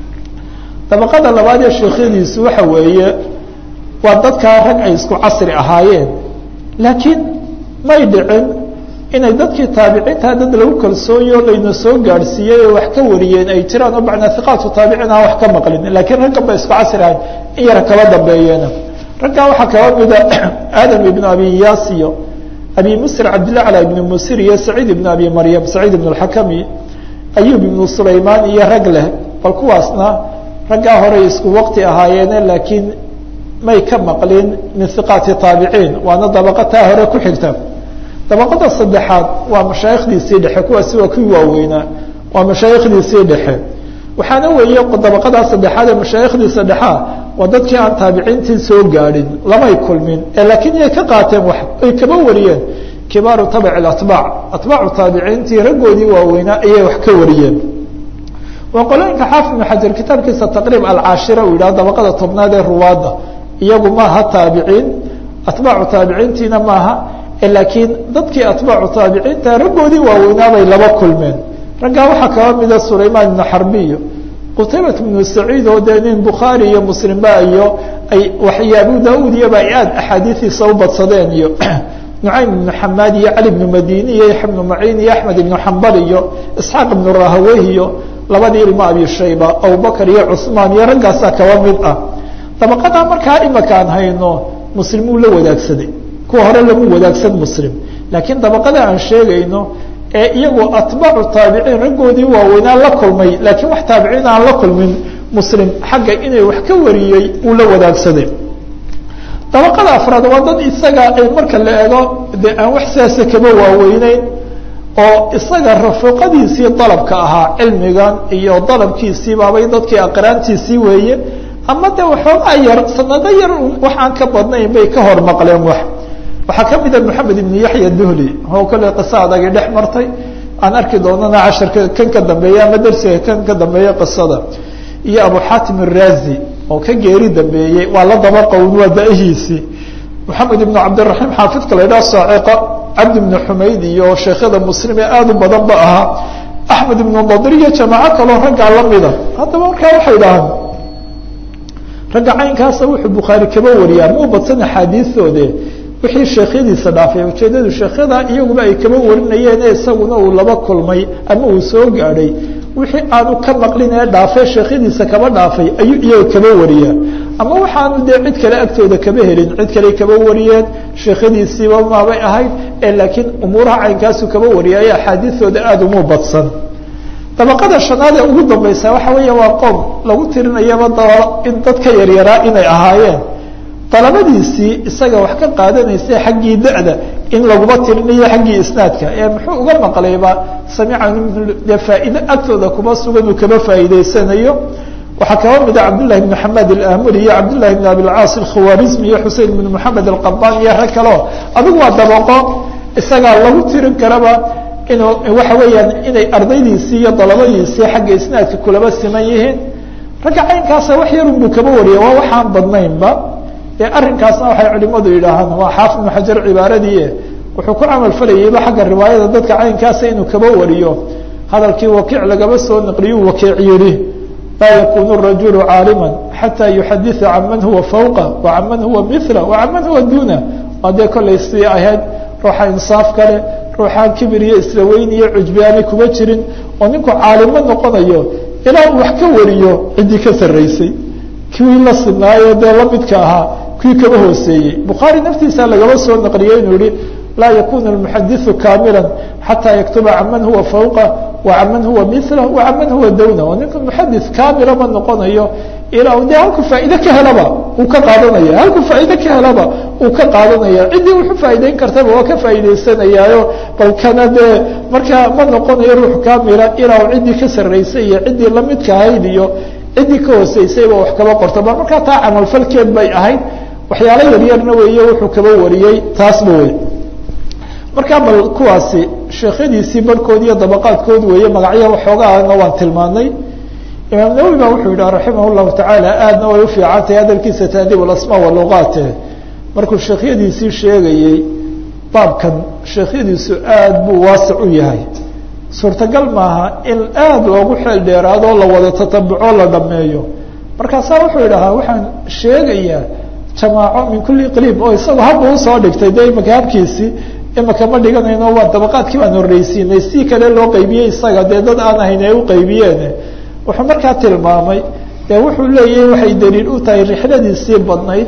dabaqada labaad ee sheekhyadiisu waxa weeye waa dadkaa rag ay isku casri ahaayeen laakiin may dhicin inay dadkii taabiciinta dad lagu kalsooyo layna soo gaadhsiiyey oo wax ka wariyeen ay jiraan oo macnaa hiqaatu taabiciin aan wax ka maqlin laakiin raggan ba isku casri ahayn in yara kaba dambeeyeena raggaa waxaa kaba mida aadam ibnu abi iyaas iyo abi musir cabdillah cala ibni musir iyo saciid ibnu abi maryam saciid ibnu alxakami ayub ibnu sulaymaan iyo rag leh bal kuwaasna raggaa horey isku waqti ahaayeene laakiin may ka maqlin min hiqaati taabiciin waana dabaqa taa hore ku xigta dabaqada saddexaad waa mashaayikhdiisii dhexe kuwaasi waa kuwii waaweynaa waa mashaayikhdiisii dhexe waxaana weeye dabaqadaa saddexaad ee mashaayikhdiisa dhexea waa dadkii aan taabiciintii soo gaadhin lamay kulmin ee laakiin iyay ka qaateen wax ay kaba wariyeen kibaaru tabaci atbaac atbaacu taabiciintii raggoodii waaweynaa ayay wax ka wariyeen waa qolooyinka xaafid ibnu xajar kitaabkiisa taqriib alcaashira uu yidhaha dabaqada tobnaad ee ruwaadda iyagu maaha taabiciin atbaacu taabiciintiina maaha laakiin dadkii atbaacu taabiciinta raggoodii waaweynaabay laba kulmeen raggaa waxaa kaba mida sulaymaan ibnu xarbiyo qutaybat ibnu saciid oo dee nin bukhaari iyo muslimba iyo ay waxyo abu daauud iyoba ay aada axaadiidiisa u badsadeen iyo nucaym ibnu xamaad iyo cali ibnu madini iyo yaxya ibnu maciin iyo axmed ibnu xambal iyo isxaaq ibnu rahawey iyo labadii ilmo abi shayba abubakar iyo cusmaan iyo raggaasaa kaba mid ah dabaqadaa markaa imaka aan hayno muslim uu la wadaagsaday kuwa hore lamu wadaagsan muslim laakiin dabaqada aan sheegayno ee iyagu atbaacu taabiciin raggoodii waaweynaa la kulmay laakiin wax taabiciin aan la kulmin muslim xagga inay wax ka wariyey uu la wadaagsaday dabaqada afraad waa dad isaga ay marka la eego dee aan wax sidaasa kaba waaweyneyn oo isaga rafiqadiisii dalabka ahaa cilmigan iyo dalabkiisii baabay dadkii aqraantiisii weeye ama de waxoogaa yar sanado yar wax aan ka badnayn bay ka hor maqleen wax waxaa ka mida moxamed ibn yaxya duhli oo kale qiso adagi dhex martay aan arki doonana casharka kan ka dambeeya ama dersiga kan ka dambeeya qisada iyo abu xaatim araazi oo ka geeri dambeeyey waa la daba qown waa da-hiisii moxamed ibn cabdiraxiim xaafidka la ydhaha saaciqa cabdi ibn xumayd iyo sheekyada muslim ee aada u badan ba ahaa axmed ibnu nadir iyo jamaaco kaloo raggaa lamida haddaba markaa waxay dhahaan ragga caynkaasa wuxuu bukhaari kaba wariyaa ma u badsan axaadiistoode wixii sheekhyadiisa dhaafay ujeedadu sheekhyada iyaguba ay kaba warinayeen isaguna uu laba kulmay ama uu soo gaadhay wixii aanu ka maqlin ee dhaafee sheekhyadiisa kaba dhaafay ayuu iyaga kaba wariyaa ama waxaanu dee cid kale agtooda kaba helin cid kale kaba wariyeen sheekhyadiisiiba maabay ahayd ee laakiin umuuraha caynkaasu kaba wariyaayo axaadiistooda aada umu badsan dabaqada shanaad ee ugu dambaysa waxa weeya waa qoom lagu tirinayaba da in dad ka yaryaraa inay ahaayeen dalabadiisii isaga wax ka qaadanaysa xaggii da-da in laguma tirinayo xaggii isnaadka ee muxuu uga maqlayba samica dee faa'iide agtooda kuma sugan uu kaba faa'iideysanayo waxaa kaba mida cabdullahi bn maxamed alamuri iyo cabdullahi bn abilcaas alkhawarizmi iyo xusein bn moxamed alqabaan iyo rag kaleo adigu waa dabaqo isagaa lagu tirin karaba inuu waxa weeyaan inay ardaydiisii iyo dalabadiisii xagga isnaadka kulaba siman yihiin ragga caynkaasa wax yarun buu kaba wariya waa waxaan badnaynba ee arrinkaasna waxay culimadu yidhaahaan waa xaafid ibnu xajar cibaaradii wuxuu ku camal falayayba xagga riwaayada dadka caynkaasa inuu kaba wariyo hadalkii wakiic lagaba soo naqliyuu wakiic yidhi laa yakunu rajulu caalima xataa yuxaditha can man huwa fawqa wa can man huwa mila wa can man huwa duna waa dee kollay sii ahayd ruuxa insaaf kale ruuxaan kibir iyo isla weyn iyo cujbi aanay kuma jirin oo ninku caalimo noqonayo ilaa uu wax ka wariyo ciddii ka sarraysay kuwii la sinaayo dee lamidka ahaa kuwii kaba hooseeyey bukhaari naftiisa lagaba soo naqliyey inuu yihi laa yakunu almuxadiثu kaamila xataa yaktuba can man huwa fawqa wa can man huwa mila wa can man huwa dawna oo ninka muxadis kaamila ma noqonayo ilaa de halku faa'iide ka helaba uu ka qaadanaya halku faa'iide ka helaba uu ka qaadanaya ciddii wuxuu faa'iideyn kartaba waa ka faa'iideysanayaayo bal kana dee markaa ma noqonayo ruux kaamila ilaa u ciddii ka sarraysay iyo ciddii lamidka ahayd iyo ciddii ka hooseysayba wax kaba qorto bal markaa taa camalfalkeed bay ahayd waxyaalo yaryarna weeye wuxuu kaba wariyey taasba wey markaa bal kuwaasi sheekhadiisii barhkood iyo dabaqaadkood weeye magacyaha waxoogaana waan tilmaanay imaam nawowi ba wuxuu yidhaha raximah llahu tacaala aadna way ufiican tahay hadalkiisa taadiib alasmaa waluqaate markuu sheekhyadiisii sheegayey baabkan sheekhyadiisu aad buu waasic u yahay suurtagal maaha in aada loogu xeel dheeraadoo la wada tatabuco la dhameeyo markaasaa wuxuu idhahaa waxaan sheegayaa jamaaco min kulli qliib oo isagu habba usoo dhigtay dee imaka habkiisii imaka ma dhiganayno waa dabaqaadkii baan horreysiinay si kale loo qaybiyey isaga dee dad aan ahayn ay u qaybiyeen wuxuu markaa tilmaamay dee wuxuu leeyahay waxay daliil u tahay rixladiisii badnayd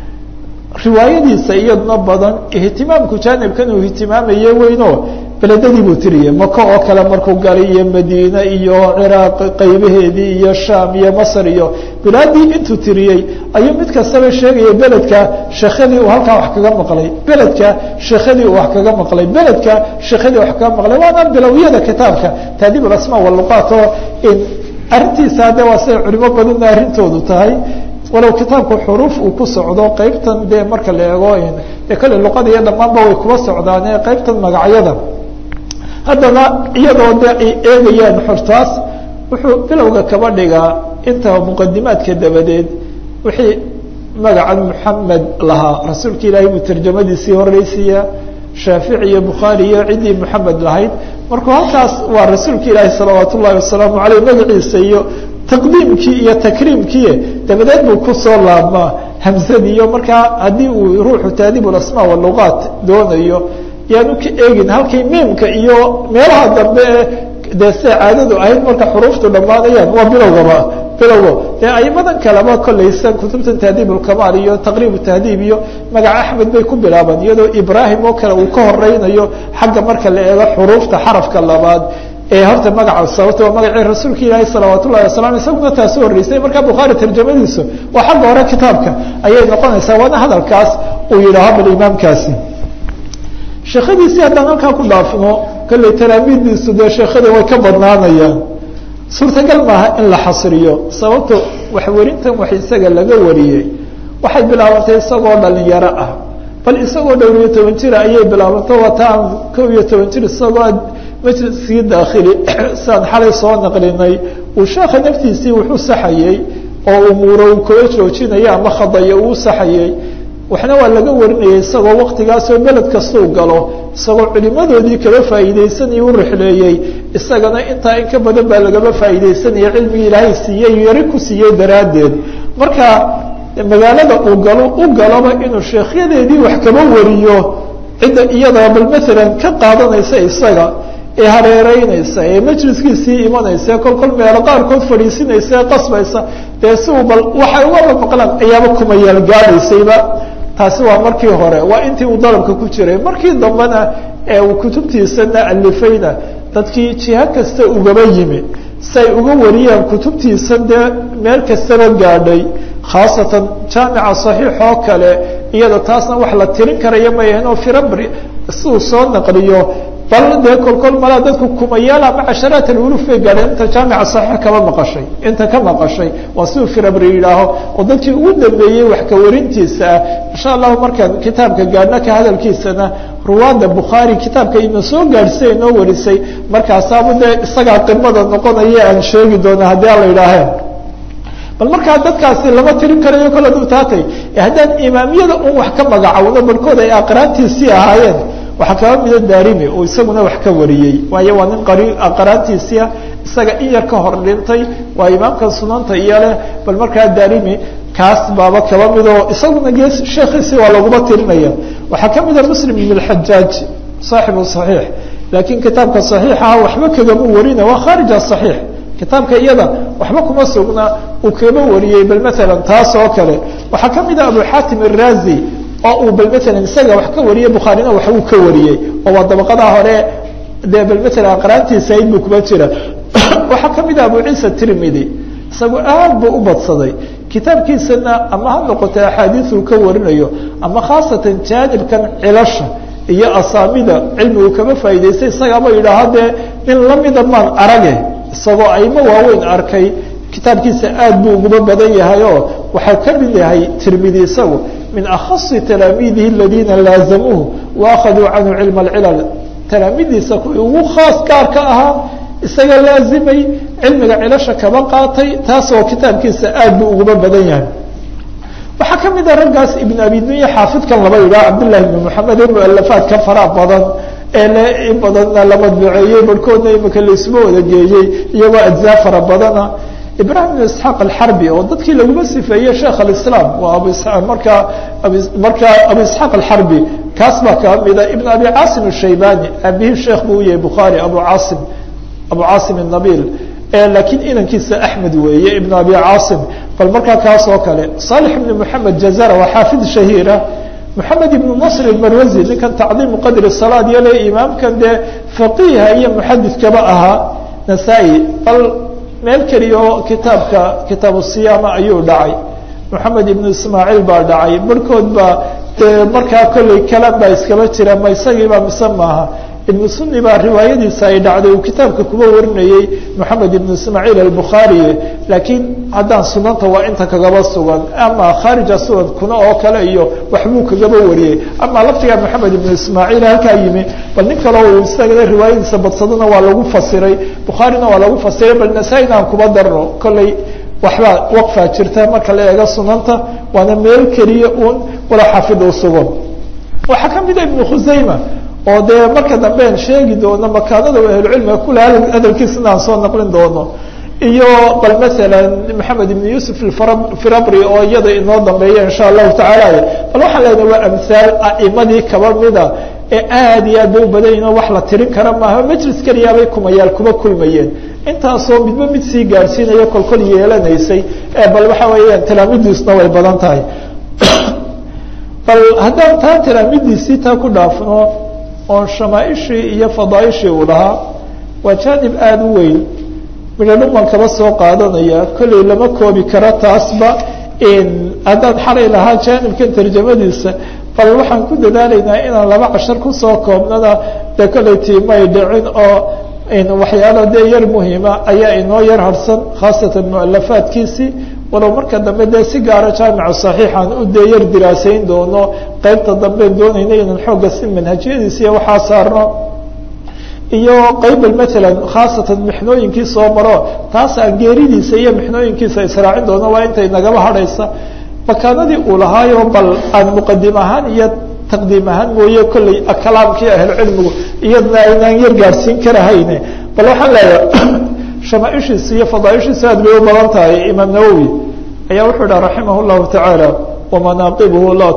riwaayadiisa iyaduna badan ihtimaamku jaanibkan uu ihtimaamaye weyno beledadii buu tiriyey maka oo kale markuu galay iyo madiine iyo ciraaq qaybaheedii iyo sham iyo masr iyo bilaadii intuu tiriyey ayuu mid kastaba sheegaya beledka sheekhadii uu halkaa wax kaga maqlay beledka sheekhadii uu wax kaga maqlay beledka sheekhadii wax kaga maqlay waana bilowyada kitaabka taadiib alasmaa waluqaat oo arrintiisa hadde waa siday culimo badanna arrintoodu tahay walow kitaabku xuruuf uu ku socdo qeybtan dee marka la eego dee kale luqada iyo dhammaanba way kuba socdaane qeybtan magacyada haddana iyadoo de ay eegayaan xortaas wuxuu bilowga kaba dhigaa inta muqadimaadka dabadeed wixii magacan muxamed lahaa rasuulka ilaahay buu tarjamadiisii horeysiiya shaafici iyo bukhaari iyo ciddii muxamed lahayd markuu halkaas waa rasuulka ilaahi salawaat ullahi wasalaamu aleyh magaciisa iyo taqdiimkii iyo takriimkii dabadeed buu kusoo laabmaa hamsadii iyo markaa haddii uu ruuxu taadiib alasmaa waluqaat doonayo yaanu ka eegin halkay miimka iyo meelaha dambe ee dee siday caadadu ahayd marka xuruuftu dhammaanayaan waa bilowgaba bilowga dee aimadan kaleba kolaysa kutubta tahdiib ulkamaal iyo taqriib tahdiib iyo magaca axmed bay ku bilaabaan iyadoo ibraahim oo kale uu ka horeynayo xagga marka la eego xuruufta xarafka labaad ee horta magaca sababta waa magacii rasuulka ilaahi salawaat ullahi wasalam isaguna taasi horeysay markaa bukhaari tarjamadiisu waa xagga hore kitaabka ayay noqonaysaa waana hadalkaas uu yidhaaho bal imaamkaasi sheekhadiisii haddaan halkaa ku dhaafno kolley talaamiiddiisu dee sheekhadii way ka badnaanayaan suurtagal maaha in la xasriyo sababto waxwerintan wax isaga laga wariyey waxay bilaabantay isagoo dhalinyaro ah bal isagoo dhowr iyo toban jira ayay bilaabantay wataan kow iyo toban jir isagoo majliskii daakhili siaan xalay soo naqlinay uu sheekha naftiisii wuxuu saxayey oo umuuro uu kala joojinaya ama khadaya uu saxayey waxna waa laga warinayay isagoo waktigaasoo beled kastuu galo isagoo culimadoodii kala faa'iideysanaya u rixleeyey isagana intaa in ka badan baa lagaba faa'iideysanaya cilmigii ilaahay siiyey yari ku siiyey daraaddeed marka magaalada uu galo u galoba inuu sheekhyadeedii wax kaba wariyo cidda iyada bal maalan ka qaadanaysa isaga ee hareereynaysa ee majliskiisii imanaysa kol kol meelo qaarkood fadhiisinaysa ee qasbaysa dee si uu bal waxay ugaba maqlaan ayaaba kumayaal gaadaysayba taasi waa markii hore waa intii uu dalabka ku jiray markii dambena ee uu kutubtiisana alifayna dadkii jiha kasta ugaba yimi si ay uga wariyaan kutubtiisan dee meel kastaba gaadhay khaasatan jaamica saxiix oo kale iyada taasna wax la tirin karaya mayahin oo firabri siuu soo naqliyo bal dee kolkol malaa dadku kumayaal ama casharaat alwuluf bay gaadheen inta jaamica saxiix kaba maqashay inta ka maqashay waa siduu firabri yidhaaho oo dadkii ugu dambeeyey wax ka warintiisa ah insha allahu markaan kitaabka gaadhna ka hadalkiisana ruwaada bukhaari kitaabka ina soo gaadhsay inoo warisay markaasaaba dee isagaa qimada noqonaya aan sheegi doona haddii ala yidhaaheen bal markaa dadkaasi lama tirin karayo kala dultaatay haddaan imaamiyada un wax ka magacowno barhkood ay aqraantiisii ahaayeen waxaa kaba mida daarimi oo isaguna wax ka wariyey waayo waa nin qari aqraantiisia isaga in yar ka hor dhintay waa imaamka sunanta iyo leh bal markaa daarimi kaas baaba kaba midoo isaguna gees sheekhiisi waa laguma tirinaya waxaa ka mida muslim ibn اxajaaj saaxibu صaxiix laakiin kitaabka صaxiixaha waxba kagama warina waa khaarij aصaxiix kitaabka iyada waxba kuma sugna uu kaba wariyey bal maala taas oo kale waxaa ka mida abu xatim الrazi oo uu bal maala isaga wax ka wariyey bukhaarina wax uu ka wariyey oo waa dabaqadaa hore dee bal maala aqraantiisa ayd buu kuma jira waxaa ka mida abu ciisa tirmidi isagu aad buu u badsaday kitaabkiisana ama ha noqoto axaadiiuu ka warinayo ama khaasatan jaanibkan cilasha iyo asaamida cilmigu kama faa'idaystay isagaaba yidhaaha dee nin lamida maan arage isagoo aymo waaweyn arkay kitaabkiisa aad buu uguba badan yahay oo waxaa ka mid yahay tirmidi isagu min akhasi talaamiidihi aladiina laazamuuhu wa akhaduu canhu cilma alcilal talaamidiisa kuwii ugu khaas gaarka ahaa isaga laazimay cilmiga cilasha kaba qaatay taasoo kitaabkiisa aad buu uguba badan yahay waxaa ka mid a raggaas ibn abi dunya xaafidkan laba yidhaha cabdillahi ibn moxamed ee mualafaadka faraha badan ee le in badanna la madbuceeyey barhkoodna imika laisuma wada geeyey iyagoo ajzaa fara badana ibrahim ibn isxaaq alxarbi oo dadkii laguma sifeeyey sheekh alislaam waa abu markaa markaa abu isxaaq alxarbi kaas baa kaba mida ibn abi caasim ashaybani aabihii sheekh buu yahay bukhaari abu caasim abu caasim الnabil laakiin inankiisa axmed weeye ibn abi caasim bal markaa kaas oo kale صالح ibn mحamed jazara waa xaafid shahiira mحamed ibn nasr اmarwazi ninkan tacdiimu qadri salaad yale imaamkan dee faqiha iyo muxadidkaba ahaa nasaa-i bal meel keliya oo kitaabka kitaab siyaama ayuu dhacay moxamed ibn ismaaciil baa dhacay barhkood baa dee markaa kolley kalan baa iskaba jira ma isagiiba mise maaha ibnu suni baa riwaayadiisa ay dhacday uu kitaabka kuba warinayey moxamed ibnu ismaaciil albukhaari laakiin haddaan sunanta waa inta kagaba sugan ama khaarija sugan kuna oo kale iyo waxbuu kagaba wariyey ama laftigaa moxamed ibnu ismaaciil halkaa yimi bal nin kale uu isagana riwaayadiisa badsadona waa lagu fasiray bukhaarina waa lagu fasiray bal nasaa-ina aan kuba darno kolley waxbaa waqfaa jirta marka la eego sunanta waana meel keliya uun wala xafid uu sugo waxaa ka mida ibnu khusayma oo dee marka dambean sheegi doono makaanada ahlucilmiga kule hadalkiisana aan soo naqlin doono iyo bal maala maxamed ibn yuusuf firabri oo iyada inoo dambeeya insha allahu tacaala bal waxaan leenahay waa amhaal a'imadii kaba mida ee aad iyo aad bay u badan yihin oo wax la tirin kara maaha majlis keliyaabay kumayaal kuba kulmayeen intaasoo midba mid sii gaadhsiinaya kolkol yeelanaysay bal waxa weeyaan talaamidiisna way badan tahay bal haddaan taa talaamidiisii taa ku dhaafno oo shamaaishii iyo fadaaishii uu lahaa waa jaanib aada u weyn midhadhuman kaba soo qaadanaya kolley lama koobi karo taasba haddaan xalay lahaa jaanibkan tarjamadiisa bal waxaan ku dadaalaynaa inaan laba cashar kusoo koobnana dee kolley tiimay dhicin oo waxyaalo dee yar muhiima ayaa inoo yar harsan khaasatan mualafaadkiisii walow marka dambe dee si gaara jaamicu saxiixaan u dee yar diraasayn doono qeybta damben doonayna inaan xoogga si manhajiyadiisa iyo waxaa saarno iyo qaybal maalan khaasatan mixnooyinkii soo maro taasaan geeridiisa iyo mixnooyinkiisa israacin doono waa intay nagaba hadhaysa makaanadii uu lahaayo bal aan muqadim ahaan iyo taqdiim ahaan mooye kolley kalaamkii ahlucilmigu iyadna aynaan yar gaadhsiin karahayne bal waxaan leeyahay shamaaishiisa iyo fadaaishiisa aad bay u badan tahay imaam nawowi ayaa wuxuu dhaha raximah llahu tacaala wamanaaqibuhu laa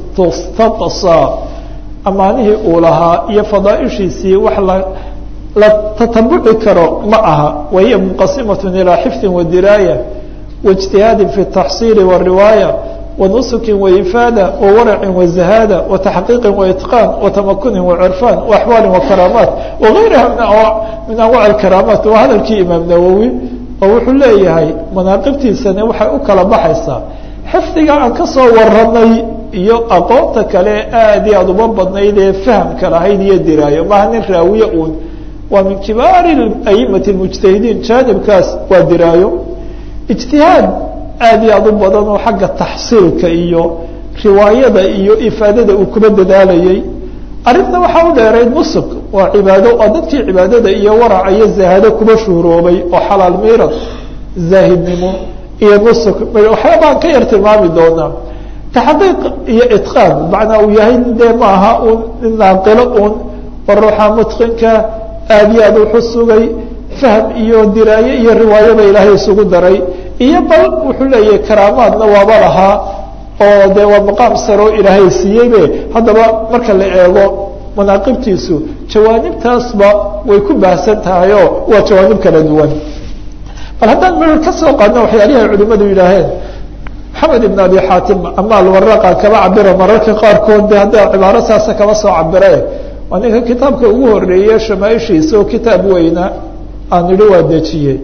tustaqsa amaanihii uu lahaa iyo fadaaishiisii wax la la tatabuci karo ma aha wahiya munqasimat ilaa xifdi wadiraaya waijtihaadi fi taxsiili wariwaaya wanusuki waifaada wawaracin wazahaada wataxqiiqi waitqaan watamakuni wacirfaan waaxwaali wakaraamaat wagayraha min anwac karaamaat waa hadalkii imaam nawowi oo wuxuu leeyahay manaaqibtiisani waxay u kala baxaysaa xifdiga aan kasoo waranay iyo aqoonta kale aad iyo aad uma badnayd ee fahamka lahayd iyo diraayo maaha nin raawiye uun waa min kibaari aimati mujtahidiin jaanibkaas waa diraayo ijtihaad aad iyo aad u badan oo xagga taxsiilka iyo riwaayada iyo ifaadada uu kuba dadaalayay arrinta waxaa u dheerayd nusuk waa cibaado oo dadkii cibaadada iyo waraca iyo zahado kuba shuhroobay oo xalaal miirad zaahidnimo iyo nusuk waxyaabaan ka yar tilmaami doonaa taxqiiq iyo itqaan macnaa uu yahay dee maaha un nin naaqilo un war ruuxa mutqinka aad iyo aad wuxu sugay fahm iyo diraaye iyo riwaayaba ilaahay isugu daray iyo bal wuxuu leeyahay karaamaadna waaba lahaa oo dee waa maqaam saroo ilaahay siiyeybe haddaba marka la eego manaaqibtiisu jawaanibtaasba way ku baahsan tahay oo waa jawaanib kala duwan bal haddaan mer ka soo qaadno waxyaalihi ay culimadu yidhaaheen maxamed ibn abi xaatim ama alwaraqa kaba cabira mararka qaarkood de hadda cibaaro saasa kaba soo cabire waa ninka kitaabka ugu horeeye shamaaishiisa oo kitaab weyna aan idhi waa dejiyey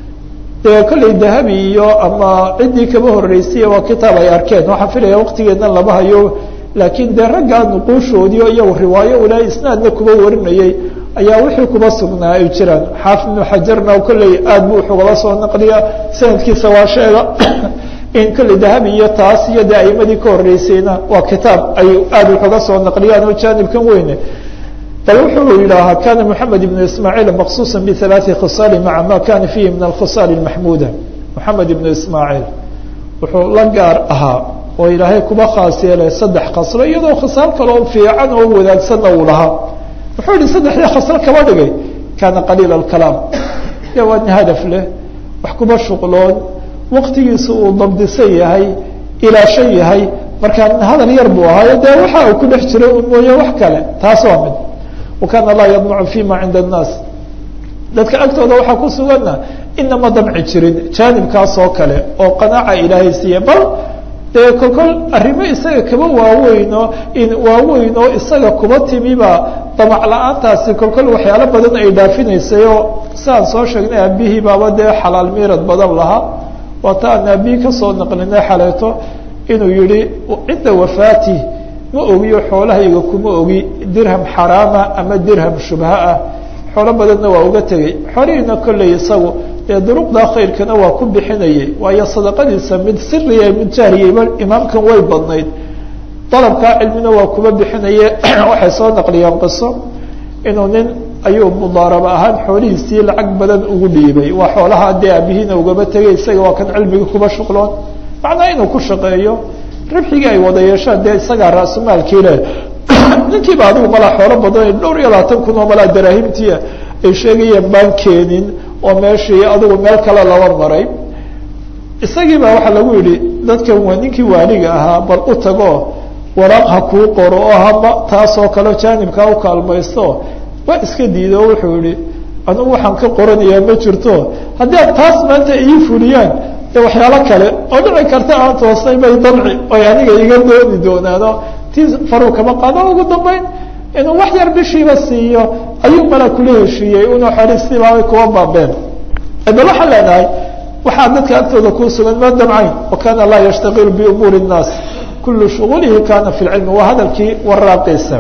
dee kolley dahabi iyo ama ciddii kaba horeysay waa kitaab ay arkeen waxaan filaya waqtigeedna lama hayo laakiin dee raggaa nuquushoodii o iyagu riwaayo ulaa isnaadna kuba warinayay ayaa wixii kuba sugnaa ay jiraan xaafid ibnu xajarna kolley aad bu wuxugaba soo naqliya sanadkiisa waa sheega in kolley dahabi iyo taas iyo dee aimadii ka horeysayna waa kitaab ay aad waxuga soo naqliyaan oo jaanibkan weyne bal wuxuu yidhaahaa kana mحamed iبn ismaaعiil maqsuusa bثaلaثi khiصaali maca ma kana fiihi min alkhiصaal الmaxmuda moxamed ibn ismaaعiil wuxuu la gaar ahaa oo ilaahay kuba khaas yeelay saddex khaslo iyadoo khisaal kaloo fiican oo wadaagsanna uu lahaa wuxuu yihi saddexdii khaslo kaba dhigay kana qaliil اkalaam de waa nin hadaf leh wax kuba shuqloon waqtigiisa uu dabdisan yahay ilaashan yahay markaa hadal yar buu ahaayo dee waxa uu ku dhex jiray un mooye wax kale taas waa mid wakana laa yadmacu fima cinda الnaas dadka agtooda waxaa ku suganna inama damci jirin jaanibkaas oo kale oo qanaaca ilaahay siiye bal dee kolkol arrimo isaga kaba waaweyno waaweyn oo isaga kuba timiba damac la-aantaasi kolkol waxyaalo badan ay dhaafinaysay oo siaan soo sheegnay aabihii baaba dee xalaal miirad badan lahaa waata aan aabihii kasoo naqlinay xaleeto inuu yihi cinda wafaati ma ogiyo xoolahayga kuma ogi dirham xaraama ama dirham shubha ah xoolo badanna waa uga tegey xolihiina kolley isagu dee duruqda khayrkana waa ku bixinayay waayo sadaqadiisa mid siriya mid jahriyayba imaamkan way badnayd dalabkaa cilmina waa kuba bixinaye waxay soo naqliyaan qiso inuu nin ayuu mudaaraba ahaan xoolihiisii lacag badan ugu dhiibay waa xoolaha dee aabihiina ugaba tegay isaga waa kan cilmiga kuba shuqloon macnaa inuu ku shaqeeyo ribxigii ay wada yeeshaan dee isagaa ra-sumaalkii leh ninkiiba adigu malaa xoolo badan dhowr iyo labaatan kun oo malaa daraahimtia ay sheegayeen baan keenin oo meeshii adigu meel kale laba maray isagii baa waxaa lagu yihi dadkan waa ninkii waaliga ahaa bal u tago waraaq ha kuu qoro oo hama taasoo kale jaanibkaa u kaalmaysto waa iska diido wuxuu yihi anugu waxaan ka qoranayaa ma jirto haddii ad taas maanta ii fuliyaan de waxyaalo kale oo dhici karta aan toosnay bay dabci oy aniga iga dooni doonaano tii faruu kama qaado ugu dambeyn inuu wax yar bishiiba siiyo ayuu mala kula heshiiyey una xoristiibaabay kuwa baabeen bal waxaan leenahay waxaa dadka agtooda kuu sugan ma damcayn wakana laa yashtaqilu biumuuri الnaas kulu shugulihi kana fi lcilmi waa hadalkii waraaqiisa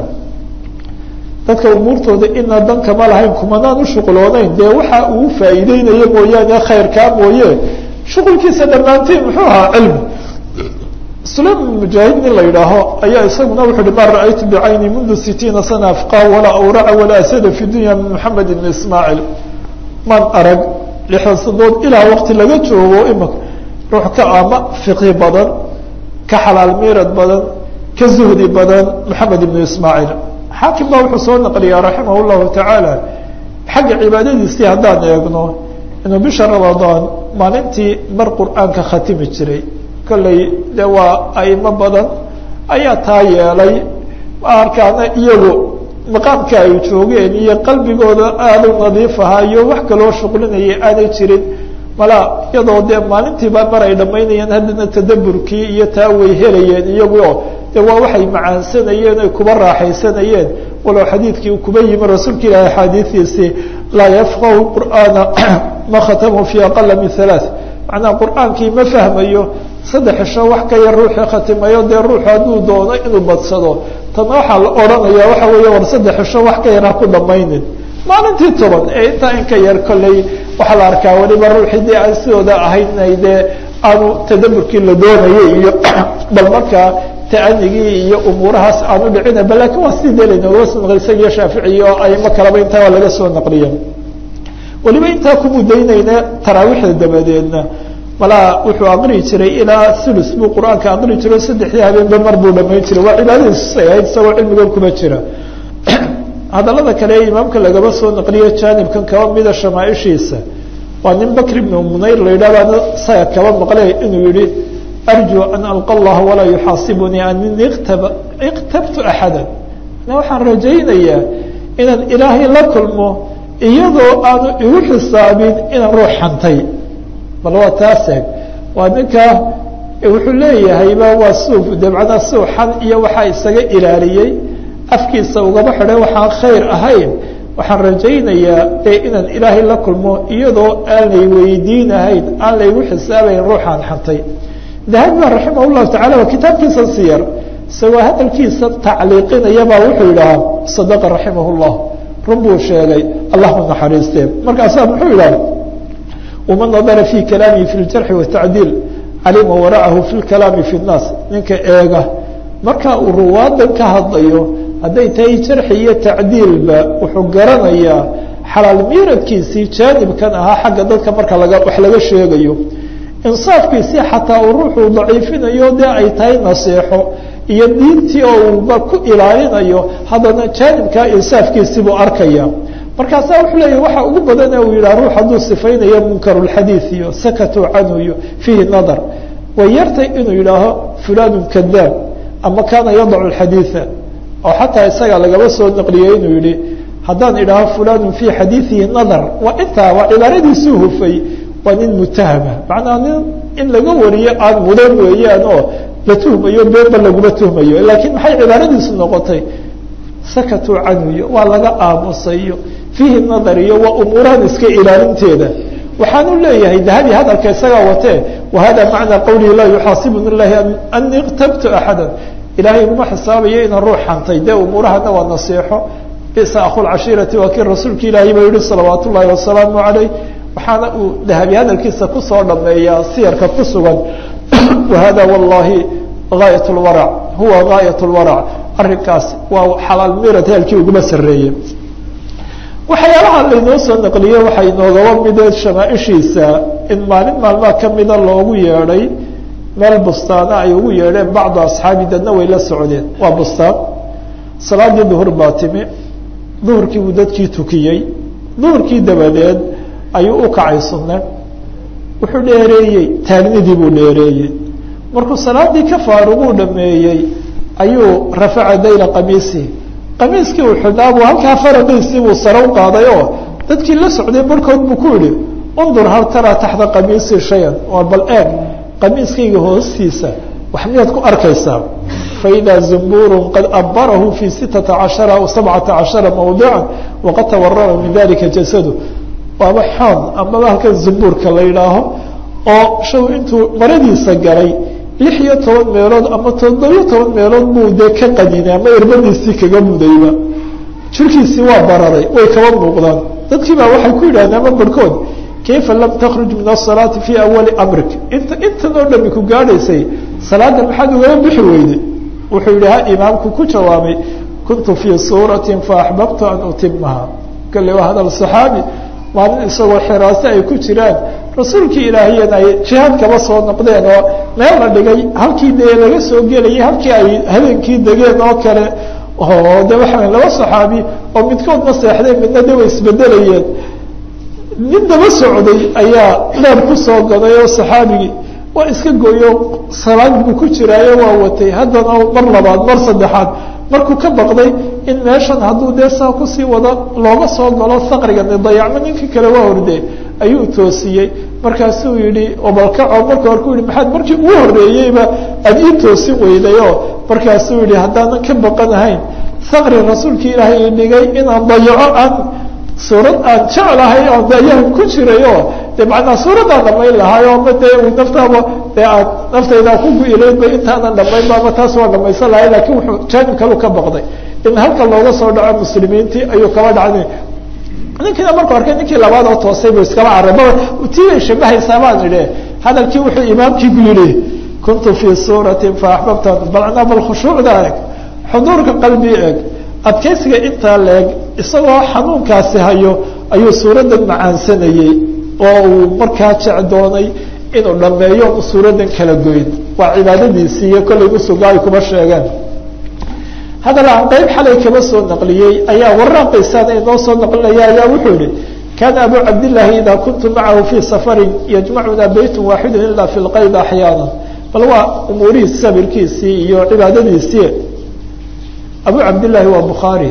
dadka umuurtooda ina dankama lahayn kumanaan ushuquloonayn dee waxa uu faa'iideynayo mooyaane khayrkaa mooye shuqulkiisa dhammaantiin muxuu ahaa cilmi sulaim mujaahid nin la yidhaaho ayaa isaguna wuxu uhi ma ra'aytu bicayni mundu sitiina sana afqa walaa awraca walaa asada fi dunya min moxamed ibn ismaaciil man arag lixdan sadood ilaa waqti laga joogo imaka ruux ka ama fiqhi badan ka xalaal miirad badan ka zuhdi badan moxamed ibnu ismaaciil xaakim baa wuxuu soo naqliyaa raximah llahu tacaala xagga cibaadadiisii haddaan eegno inuu bisha ramadaan maalintii mar qur-aanka khatimi jiray kolley de waa aimo badan ayaa taa yeelay arkaana iyagu maqaamka ay joogeen iyo qalbigooda aada u nadiif ahaa iyo wax kaloo shuqlinaya aanay jirin mala iyadoo dee maalintiiba mar ay dhamaynayeen haddana tadaburkii iyo taa way helayeen iyaguo de waa waxay macaansanayeen ay kuba raaxaysanayeen walow xadiidkii kuba yimi rasuulka ilaahi axaadiidiisii laa yafqahu qur'aana ma khatamu fi aqala min halaaث macnaha qur'aankii ma fahmayo saddex isho wax ka yar ruuxii khatimayo dee ruuxu hadduu doono inuu badsado tana waxaa la odhanaya waxa weeye war saddex isho wax ka yar ha ku dhamaynin maalintii toban ee intaa in ka yar kolley waxaa la arkaa weliba ruuxii dee aan sidooda ahayn inay dee aanu tadaburkii la doonayay iyo bal markaa taanigii iyo umuurahaas aanu dhicinaba lakin waa sidii dee laynooga soo naqli isagiyo shaafici iyo aimo kaleba intaa waa laga soo naqliya weliba intaa ku mudaynayna taraawiixda dabadeedna malaa wuxuu aqri jiray ilaa ulus buu qur-aanka aqri jiro saddexdii habeenba mar buu dhamayn jiray waa cibaadadiisay ahayd isagoo cilmigan kuma jira hadalada kale ee imaamka lagaba soo naqliyo janibkan kaba mida shamaaishiisa waa nin bakr ibnu munayr la yidhahdo saga kaba maqle inuu yihi arjuu an alqa allaha walaa yuxaasibunii ani iqtabtu axada waxaan rajaynayaa inaan ilaahay la kulmo iyadoo aanu igu xisaabin inaan ruux xantay bal waa taas eeg waa ninka wuxuu leeyahayba waa suuf de macnaa suuxan iyo waxaa isaga ilaaliyey afkiisa ugaba xidhay waxaan khayr ahayn waxaan rajaynayaa e inaan ilaahay la kulmo iyadoo aan lay weydiinahayn aan laygu xisaabayn ruuxaan xantay dahabi ba raximah llahu tacala waa kitaabkiisa siyar isagoo hadalkiisa tacliiqinayabaa wuxuu yidhahaa sadaqa raximah llah run buu sheegay allahuma naxariiste markaasaa muxuu yidhaha waman nadara fi kalaamihi fi ljarxi watacdiil calima waracahu fi lkalaami fi nnaas ninka eega marka uu ruwaadan ka hadlayo hadday tahay jarxi iyo tacdiilba wuxuu garanayaa xalaal miiradkiisii jaanibkan ahaa xagga dadka marka laga wax laga sheegayo insaafkiisii xataa uu ruuxuu daciifinayo dee ay tahay naseexo iyo diintii oo uuba ku ilaalinayo haddana jaanibkaa insaafkiisii buu arkaya markaasaa wuxuu leeyahy waxa ugu badane uu yidhah ruux hadduu sifaynayo munkarulxadiid iyo sakatuu canhu iyo fiihi nadar way yartay inuu yidhaaho fulanun kadaab ama kaana yadacu xadiida oo xataa isaga lagaba soo naqliyey inuu yihi haddaan idhaaho fulanun fii xadiidihi nadar waa intaa waa cibaaradiisuu hufay waa nin mutahama macnaa nin in laga wariyo aan mudan weeyaan oo la tuhmayo beenba laguma tuhmayo laakiin maxay cibaaradiisu noqotay sakatuu canhu iyo waa laga aamusayo fiihi nadar iyo waa umuurahan iska ilaalinteeda waxaanu leeyahay dahabi hadalka isagaa watee wahada macnaa qawlihi laa yuxaasibuni ilahi ani iqtabtu axada ilahay iguma xisaabayo inaan ruux xantay dee umuurahana waa naseexo bisa akhulcashiirati waa kii rasuulka ilaahay ba yihi salawaat ullaahi wasalaamu calayh waxaana uu dahabi hadalkiisa kusoo dhameeyaa siyarka ku sugan wahada wallahi gaayat lwarac huwa gaayat lwarac arrinkaas waa xalaal mirad heelkii uguma sareeye waxyaalaha laynoo soo naqliye waxaa inoogaba midee shamaaishiisa in maalin maalmaha kamida loogu yeedhay meel bustaana ay ugu yeedheen bacdu asxaabi dadna way la socdeen waa bustaan salaadii duhur baa timi duhurkii buu dadkii tukiyey duhurkii dabadeed ayuu u kacay sunne wuxuu dheereeyey taagnidii buu dheereeyey markuu salaadii ka faaruguu dhameeyey ayuu rafaca dayla qamiisi qamiiskii uu xidhnaa buu halkaa faraqiisii buu sare u qaaday oo dadkii la socday barhkood buu ku yihi undur hal taraa taxta qamiisi shayan oo bal eeg qamiiskayga hoostiisa wax miyaad ku arkaysaa faidaa zumbuurun qad abarahu fi sitata cashara aw sabcata cashara mawdica waqad tawarama min dalika jasadu waaba xoon amaba halkan zumbuurka la yidhaaho oo shaw intuu maradiisa galay lix iyo toban meelood ama toddobiyo toban meelood buu dee ka qadinay ama irbadiisii kaga mudayba jirkiisii waa bararay way kaba muuqdaan dadkii baa waxay ku yidhahdeen ama barhkood kayfa lam takruj min asalaati fii awali amrik inta intan oo dhami ku gaadhaysay salaada maxaad ugaga bixi weyday wuxuu yihi ha imaamku ku jawaabay kuntu fii suuratin faaxbabtu an utimaha kale waa hadal saxaabi maalin isagoo xiraase ay ku jiraan rasuulkii ilaahiyana ay jihaad kaba soo noqdeen oo meel la dhigay halkii dee laga soo gelayay halkii ay habeenkii degeen oo kale oo de waxa laba saxaabi oo midkood ma seexdeen midna de way isbedelayeen nin daba socday ayaa leer kusoo gaday oo saxaabigii waa iska gooyo salaad buu ku jiraayo waa watay haddana mar labaad mar saddexaad markuu ka baqday in meeshan hadduu dee saa kusii wado looga soo galo saqrigani dayacmo ninkii kale waa hordee ayuu toosiyey markaasuu yihi obalkaco marka hore ku yihi maxaad markii ugu horeeyeyba aada ii toosin weydayoo markaasuu yihi haddaanan ka baqanahayn saqri rasuulkii ilaahay dhigay inaan dayaco aan suurad aan jeclahay oo dayahan ku jirayo de macnaa suuraddaan dhamayn lahaay oo ma dee naftaaba dee aad naftaydaa ku gu-ilaydba intaanan dhamayn baaba taas waa dhamaysan lahay lakin wuxuu jaanib kalu ka baqday in halka looga soo dhaco muslimiintii ayuu kaba dhacday ninkiina markuu arkay ninkii labaad oo toosay buu iskaba carray ma tiibay shabahaysaa baan idhi hadalkii wuxuu imaamkiigu yihi kuntu fii suuratin faaxbabta balcnaa bal khushuucda eg xuduurka qalbi eg adkaysiga intaa leeg isagoo xanuunkaasi hayo ayuu suuraddan macaansanayey oo uu markaa jecdoonay inuu dhameeyo suuraddan kala goyn waa cibaadadiisii iyo kollay usuga ay kuma sheegeen hadal aan qeyb xalay kaba soo naqliyey ayaa waraaqiisaan inoo soo naqlinaya ayaa wuxuu yihi kaana abu cabdillaahi idaa kuntu macahu fii safarin yajmacuna beytun waaxidu ilaa fi lqayd axyaana bal waa umuurihii sabirkiisii iyo cibaadadiisii abu cabdillaahi waa bukhaari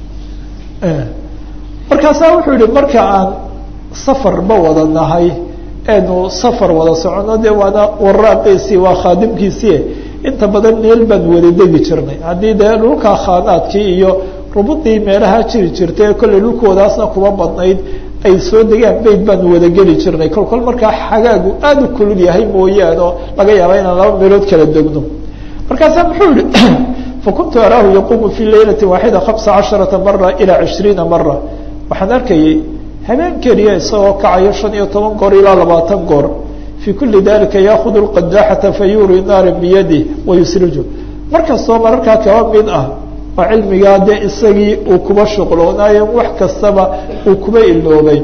markaasaa wuxuu yihi marka aan safarba wada nahay eenu safar wada socono dee waana waraaqiisii waa khaadimkiisii inta badan meel baan wada degi jirnay haddii dee dhulkaa khaanaadkii iyo rubudii meelaha jiri jirtay ee kollay dhulkoodaasna kuma badnayd ay soo degaan beyt baanu wada geli jirnay kol kol markaa xagaagu aada u kulul yahay mooyaane oo laga yaaba inaan laba meelood kala degno markaasaa muxuu yihi fakuntu araahu yaquumu fii laylati waaxida hamsa casharata mara ilaa cishriina mara waxaan arkayay habeen keliya isagoo kacayo shan iyo toban goor ilaa labaatan goor fii kuli dalika yaakudu lqadaaxata fayuri naara biyadi wayusriju markastoo mararkaa kaba mid ah oo cilmigaa dee isagii uu kuba shuqloonaayo wax kastaba uu kuba iloobay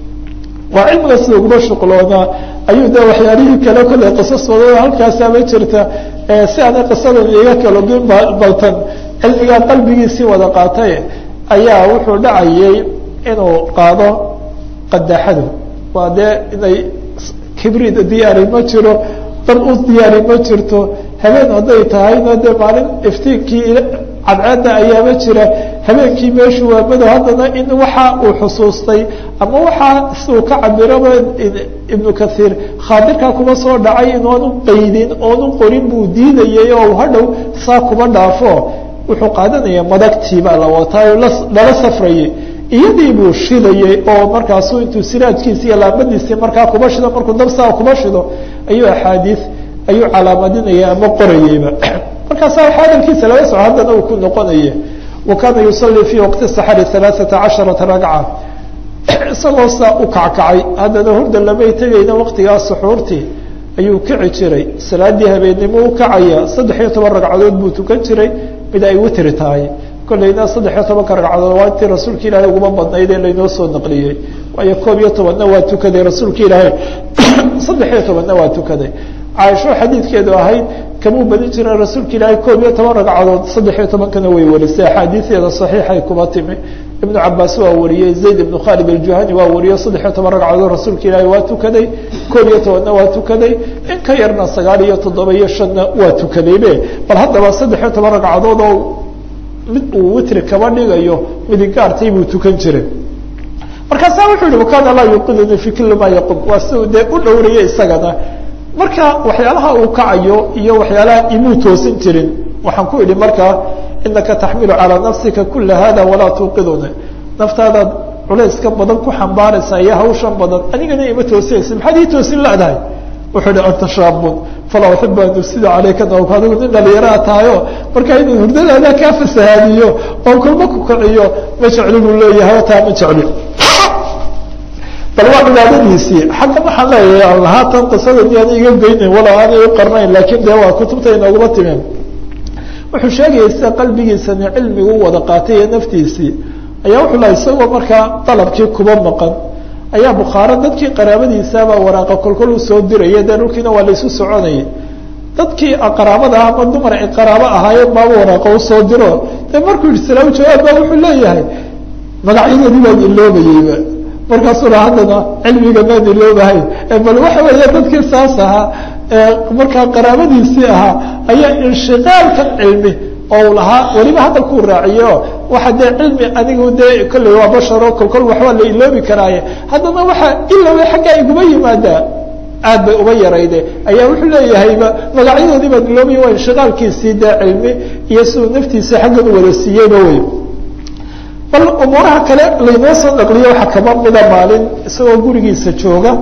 waa cilmiga sida kuba shuqloonaa ayuu de waxyaalihii kale kollay qisasooda halkaasaaba jirta si aanay qisadan iga kalogin baltan cilmigaa qalbigiisii wada qaatay ayaa wuxuu dhacayay inuu qaado qadaaxadu waa dee inay kibrid diyaari ma jiro dad u diyaari ma jirto habeen hadday tahayna dee maalin iftiinkii cadceedda ayaaba jira habeenkii meeshu waa madow haddana in waxa uu xusuustay ama waxaa siuu ka cabiraba ibnu kathiir khaadirkaa kuma soo dhacay inoonu qaydin oonu qorin buu diidayay oo hadhow saa kuma dhaafo wuxuu qaadanaya madagtii baa la wataayo lala safrayay iyadii buu shidayay oo markaasu intuu siraajkiisi iyo laambadiisii markaa kuba shido markuu dabsaa kuba shido ayuu axaadiis ayuu calaamadinaya ama qorayeyba markaasaa waxa hadalkiisa laga soco haddana uu ku noqonaya wa kaana yusalii fii waqti saxari alaaata casharata ragca isagoo saa u kackacay haddana hurda lamay tegayna waqtigaa suxuurtii ayuu kici jiray salaadii habeennimo u kacaya saddex iyo toban ragcadood buu tukan jiray mid ay witri tahay kollayna saddex iyo tobanka ragcadood waa intii rasuulka ilaahay uguma badnayd ee laynoo soo naqliyey waayo koob iyo tobanna waa tukaday rasuulka ilaahay saddex iyo tobanna waa tukaday caaisho xadiidkeedu ahayd kamuu badin jiren rasuulka ilaahay koob iyo toban ragcadood saddex iyo tobankana way warisay axaadiideeda saxiixay kuma timi ibnu cabaas waa wariyey zayd ibnu khalid aljuhani waa wariyo saddex iyo toban ragcadood rasuulka ilaahay waa tukaday koob iyo tobanna waa tukaday in ka yarna sagaal iyo toddoba iyo shanna waa tukadaybe bal haddaba saddex iyo toban ragcadood oo mid uu witri kaba dhigayo midigaartay buu tukan jiray markaasaa wuxuu yihi wakana laa yuqiduni fi kuli ma yaqum waa si uu dee u dhowraya isagana marka waxyaalaha uu kacayo iyo waxyaalaha imuu toosin jirin waxaan ku idhi markaa inaka taxmilu calىa nafsika kula hada walaa tuuqiduni naftaadaad culayska badan ku xambaaraysaa iyo hawshan badan anigana ima toosinaysa maxaad ii toosin ladahay wuxuu hi anta shaabun falaa uxibu an ufsida calayka nawk adigu nin dhalinyaraa tahayo markaa inuu hurdadaada kaa fasahaadiyo oo kulma ku kaciyo ma jecli buu leeyahay taa ma jecli bal waa cibaadadiisii xagga waxaan leeyahay lahaatan qisada miyaan iga geynayn walow aanay u qarnayn laakiin dee waa kutubta inooguma timeen wuxuu sheegaya sida qalbigiisani cilmigu wada qaatay iyo naftiisii ayaa wuxuu laha isagoo markaa dalabkii kuba maqan ayaa bukhaaro dadkii qaraabadiisaabaa waraaqa kolkol usoo diraya dee dhulkiina waa laysu soconayay dadkii qaraabada ah ama dumar ay qaraabo ahaayeen baaba waraaqa usoo diro dee markuu yihi salaamu jawaab baa wuxuu leeyahay magacyadoodii baan iloobayeyba markaasuu la haddana cilmiga maan iloobahay bal waxa weeye dadkii saas ahaa markaa qaraabadiisii ahaa ayaa inshiqaalkan cilmi oo lahaa weliba hadalkuu raaciyo waxa dee cilmi anigu dee kolley waa basharo kolkol waxbaa la iloobi karaaye haddana waxaa iloway xaggaa iguma yimaadaa aad bay uba yarayde ayaa wuxuu leeyahayba magacyadoodii baan iloobaya waa inshiqaalkiisii dee cilmi iyo siduu naftiisa xaggan u wada siiyeyba wey bal umuuraha kale laynoo soo naqliyo waxaa kaba mida maalin isagoo gurigiisa jooga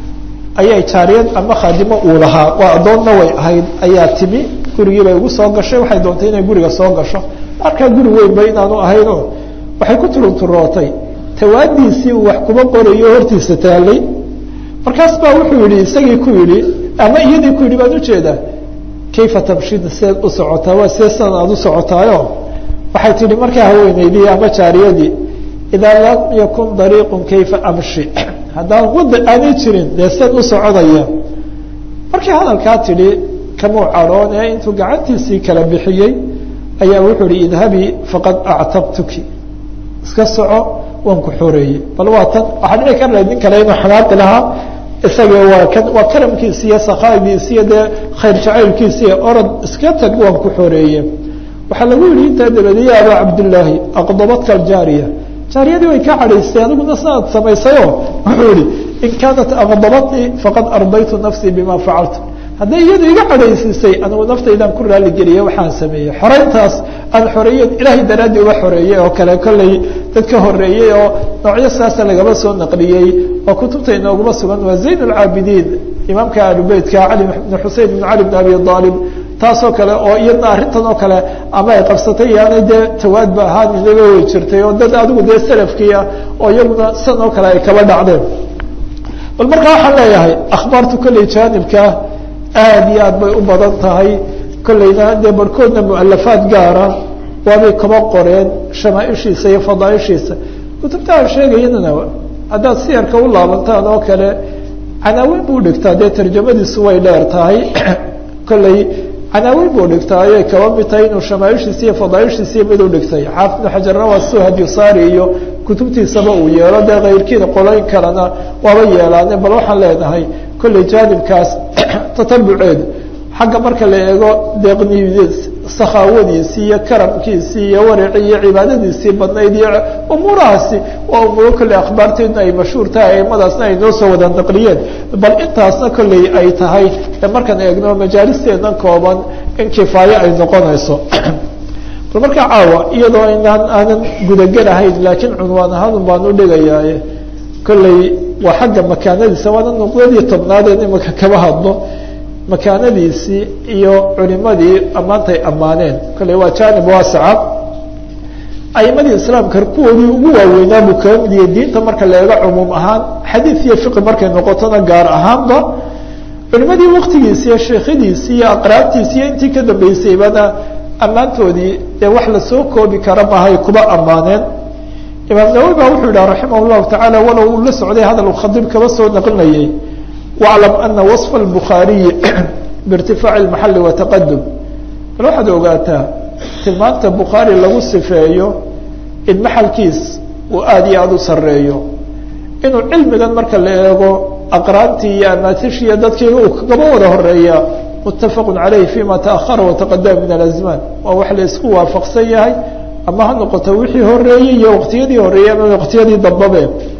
ayay jaariyad ama khaadimo uu lahaa waa addoonna way ahayd ayaa timi gurigii bay ugu soo gashay waxay doontay inay guriga soo gasho markaa guri weynba inaanu ahayno waxay ku turunturootay tawaadiisii uu wax kuba qorayo hortiisa taalay markaas baa wuxuu yihi isagii ku yidhi ama iyadii ku yidhi baan ujeedaa kayfa tamshida seed u socotaa waa see sidan aada u socotaayo waxay tihi markaa haweeneydii ama jaariyadii idaa lam yakun dariiqun kayfa amshi haddaan wada aanay jirin dee seed u soconaya markii hadalkaa tidhi kamuu cadhoon ee intuu gacantiisii kala bixiyey ayaa wuxuu ihi idhabii faqad actabtuki iska soco waan ku xoreeyey bal waa tan waxaa dhici kar lahayd nin kale inuu xanaaqi lahaa isaga waa kan waa karamkiisi iyo sakhaadiisi iyo dee khayr jacaylkiisi iyo orod iska tag waan ku xoreeye waxaa lagu yihi intaa dabadi ya abaa cabdillaahi aqdabadka aljaariya jaariyadii way ka cadhaysay adiguna sidaad samaysayo wuxuu ihi in kaanat aqdabatnii faqad ardaytu nafsii bima facaltu hadday iyadu iga cadhaysiisay anigu naftaydan ku raaligeliyey waxaan sameeyey xoreyntaas aan xoreeyen ilaahay daraaddii uga xoreeyey oo kale kolley dad ka horeeyey oo noocyo saasa lagaba soo naqliyey oo kutubta inooguma sugan waa zayn alcaabidiin imaamka ahlubeytka cali bn xusein bn cali bn abi aalib taasoo kale oo iyadna arrintan oo kale ama ay qabsatay yaanay dee tawaadba ahaaninaba way jirtay oo dad adigu dee salafkii ah oo iyaguna san oo kale ay kaba dhacdeen bal markaa waxaan leeyahay akhbaartu kolley jaanibkaa aad iyo aad bay u badan tahay kolleyna dee barhkoodna mualafaad gaara waabay kaba qoreen shamaaishiisa iyo fadaaishiisa kutubta aan sheegayanana haddaad siyarka u laabantaan oo kale canaaweyn buu dhigtaa dee tarjamadiisu way dheer tahay kolley canaaweyn buu dhigtaa ayay kaba mid tahay inuu shamaaishiisa iyo fadaaishiisiyo mid u dhigtay xaafid ibnu xajarna waa suu hadiyusaari iyo kutubtiisaba uu yeelo dee kayrkiina qoloyn kalena waaba yeelaane bal waxaan leenahay kolley jaanibkaas tatabuceed xagga marka la eego deeqnidiis sakhaawadiisii iyo karamkiisii iyo waricii iyo cibaadadiisii badnayd iyo umuurahaasi waa umuuro kolley akhbaarteedna ay mashhuur tahay aimadaasna ay noo soo wada naqliyeen bal intaasna kolley ay tahay markaan eegno majaalisteedna kooban in kifaaye ay noqonayso bal markaa caawa iyadoo inaan aanan gudagelahayn laakiin cunwaan ahaan baan u dhigayaaye kolley waa xagga makaanadiisa waana nuqdadii tobnaadeen imika kaba hadlo makaanadiisii iyo culimadii ammaantay ammaaneen kolley waa jaanib waasaca aimadii islaamka kuwoodii ugu waaweynaa buu kaga mid yahay diinta marka la eego cumuum ahaan xadiid iyo fiqi markay noqotona gaar ahaanba culimadii waktigiisi iyo sheekhadiisi iyo aqraabtiisi iyo intii ka dambeysayba ammaantoodii dee wax lasoo koobi kara maahay kuba ammaaneen imaam nawowi ba wuxuu yidhaha raximah llahu tacaala walow uu la socday hadal khadiib kaba soo naqlinayay waclam ana waصfa اlbukhaariyi biirtifaaci اlmaxali wataqadum bal waxaad ogaataa tilmaanta bukhaari lagu sifeeyo in maxalkiis uu aada iyo aada u sareeyo inuu cilmigan marka la eego aqraantii iyo amaatishii dadkii uu kagaba wada horeeya mutafaqu calayh fima taahara wataqadama min alazmaan waa wax la isku waafaqsan yahay ama ha noqoto wixii horeeyey iyo waqtiyadii horeeyey ama waqtiyadii dambabe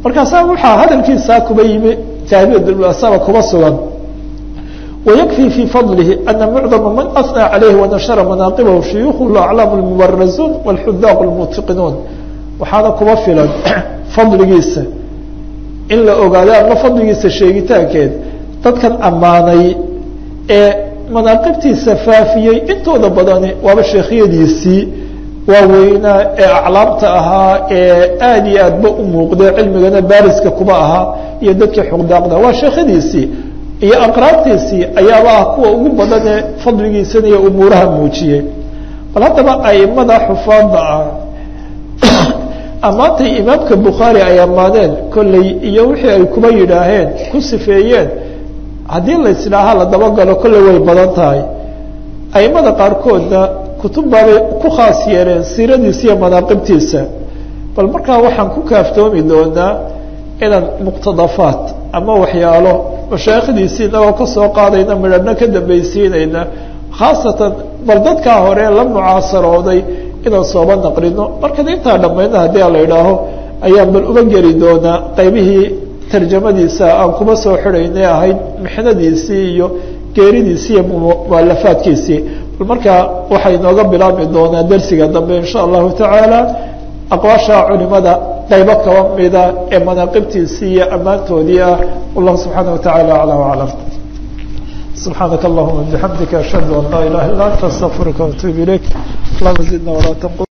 markaasaa waxaa hadalkiisaa kuba yimi taabidasaba kuba sugan ويكفي في فضله أن معظم من أثنى عليه ونشر مناقبه شيوخ الأعلام المبرزون والحذاق المتقنون waxaana kuba filan fadligiisa in la ogaado ama fadligiisa sheegitaankeed dadkan ammaanay ee manaaqibtiisa faafiyey intooda badani waaba sheekhyadiisii waaweynaa ee aclaamta ahaa ee aada iyo aadba u muuqda cilmigana baariska kuba ahaa iyo dadkii xuqdaaqda waa sheekhadiisii iyo aqraabtiisii ayaaba ah kuwa ugu badan ee fadligiisana iyo umuuraha muujiyey bal haddaba aimada xufaada ah ammaantay imaamka bukhaari ay ammaaneen kolley iyo wixii ay kuba yidhaaheen ku sifeeyeen haddii laisdhaaha la dabagalo kolley way badan tahay aimada qaarkoodna kutub baabay ku khaas yeeleen siiradiisa iyo manaaqibtiisa bal markaa waxaan ku kaaftoomi doonaa inaan muqtadafaat ama waxyaalo mashaayikhdiisii inagoo kasoo qaadayna midhano ka dambaysiinayna khaasatan bal dadkaa hore la mucaasarooday inaan sooba naqlino markan intaa dhammayna haddii a la idhaaho ayaan bal uga geli doonaa qaybihii tarjamadiisa aan kuma soo xidhaynay ahayd mixnadiisii iyo geeridiisii iyo mualafaadkiisii bal markaa waxay inooga bilaabmi doonaa dersiga dambe insha allahu tacaala aqwaasha culimada qaybo kaba mida ee manaaqibtiisii iyo ammaantoodii ah wallahu subxaana watacaala aclam aclam subxaanaka allahuma bixamdika ashhadu an laa ilaha illa anta astaqfiruka waatuub ilayk allahuma zidna walaa tanqu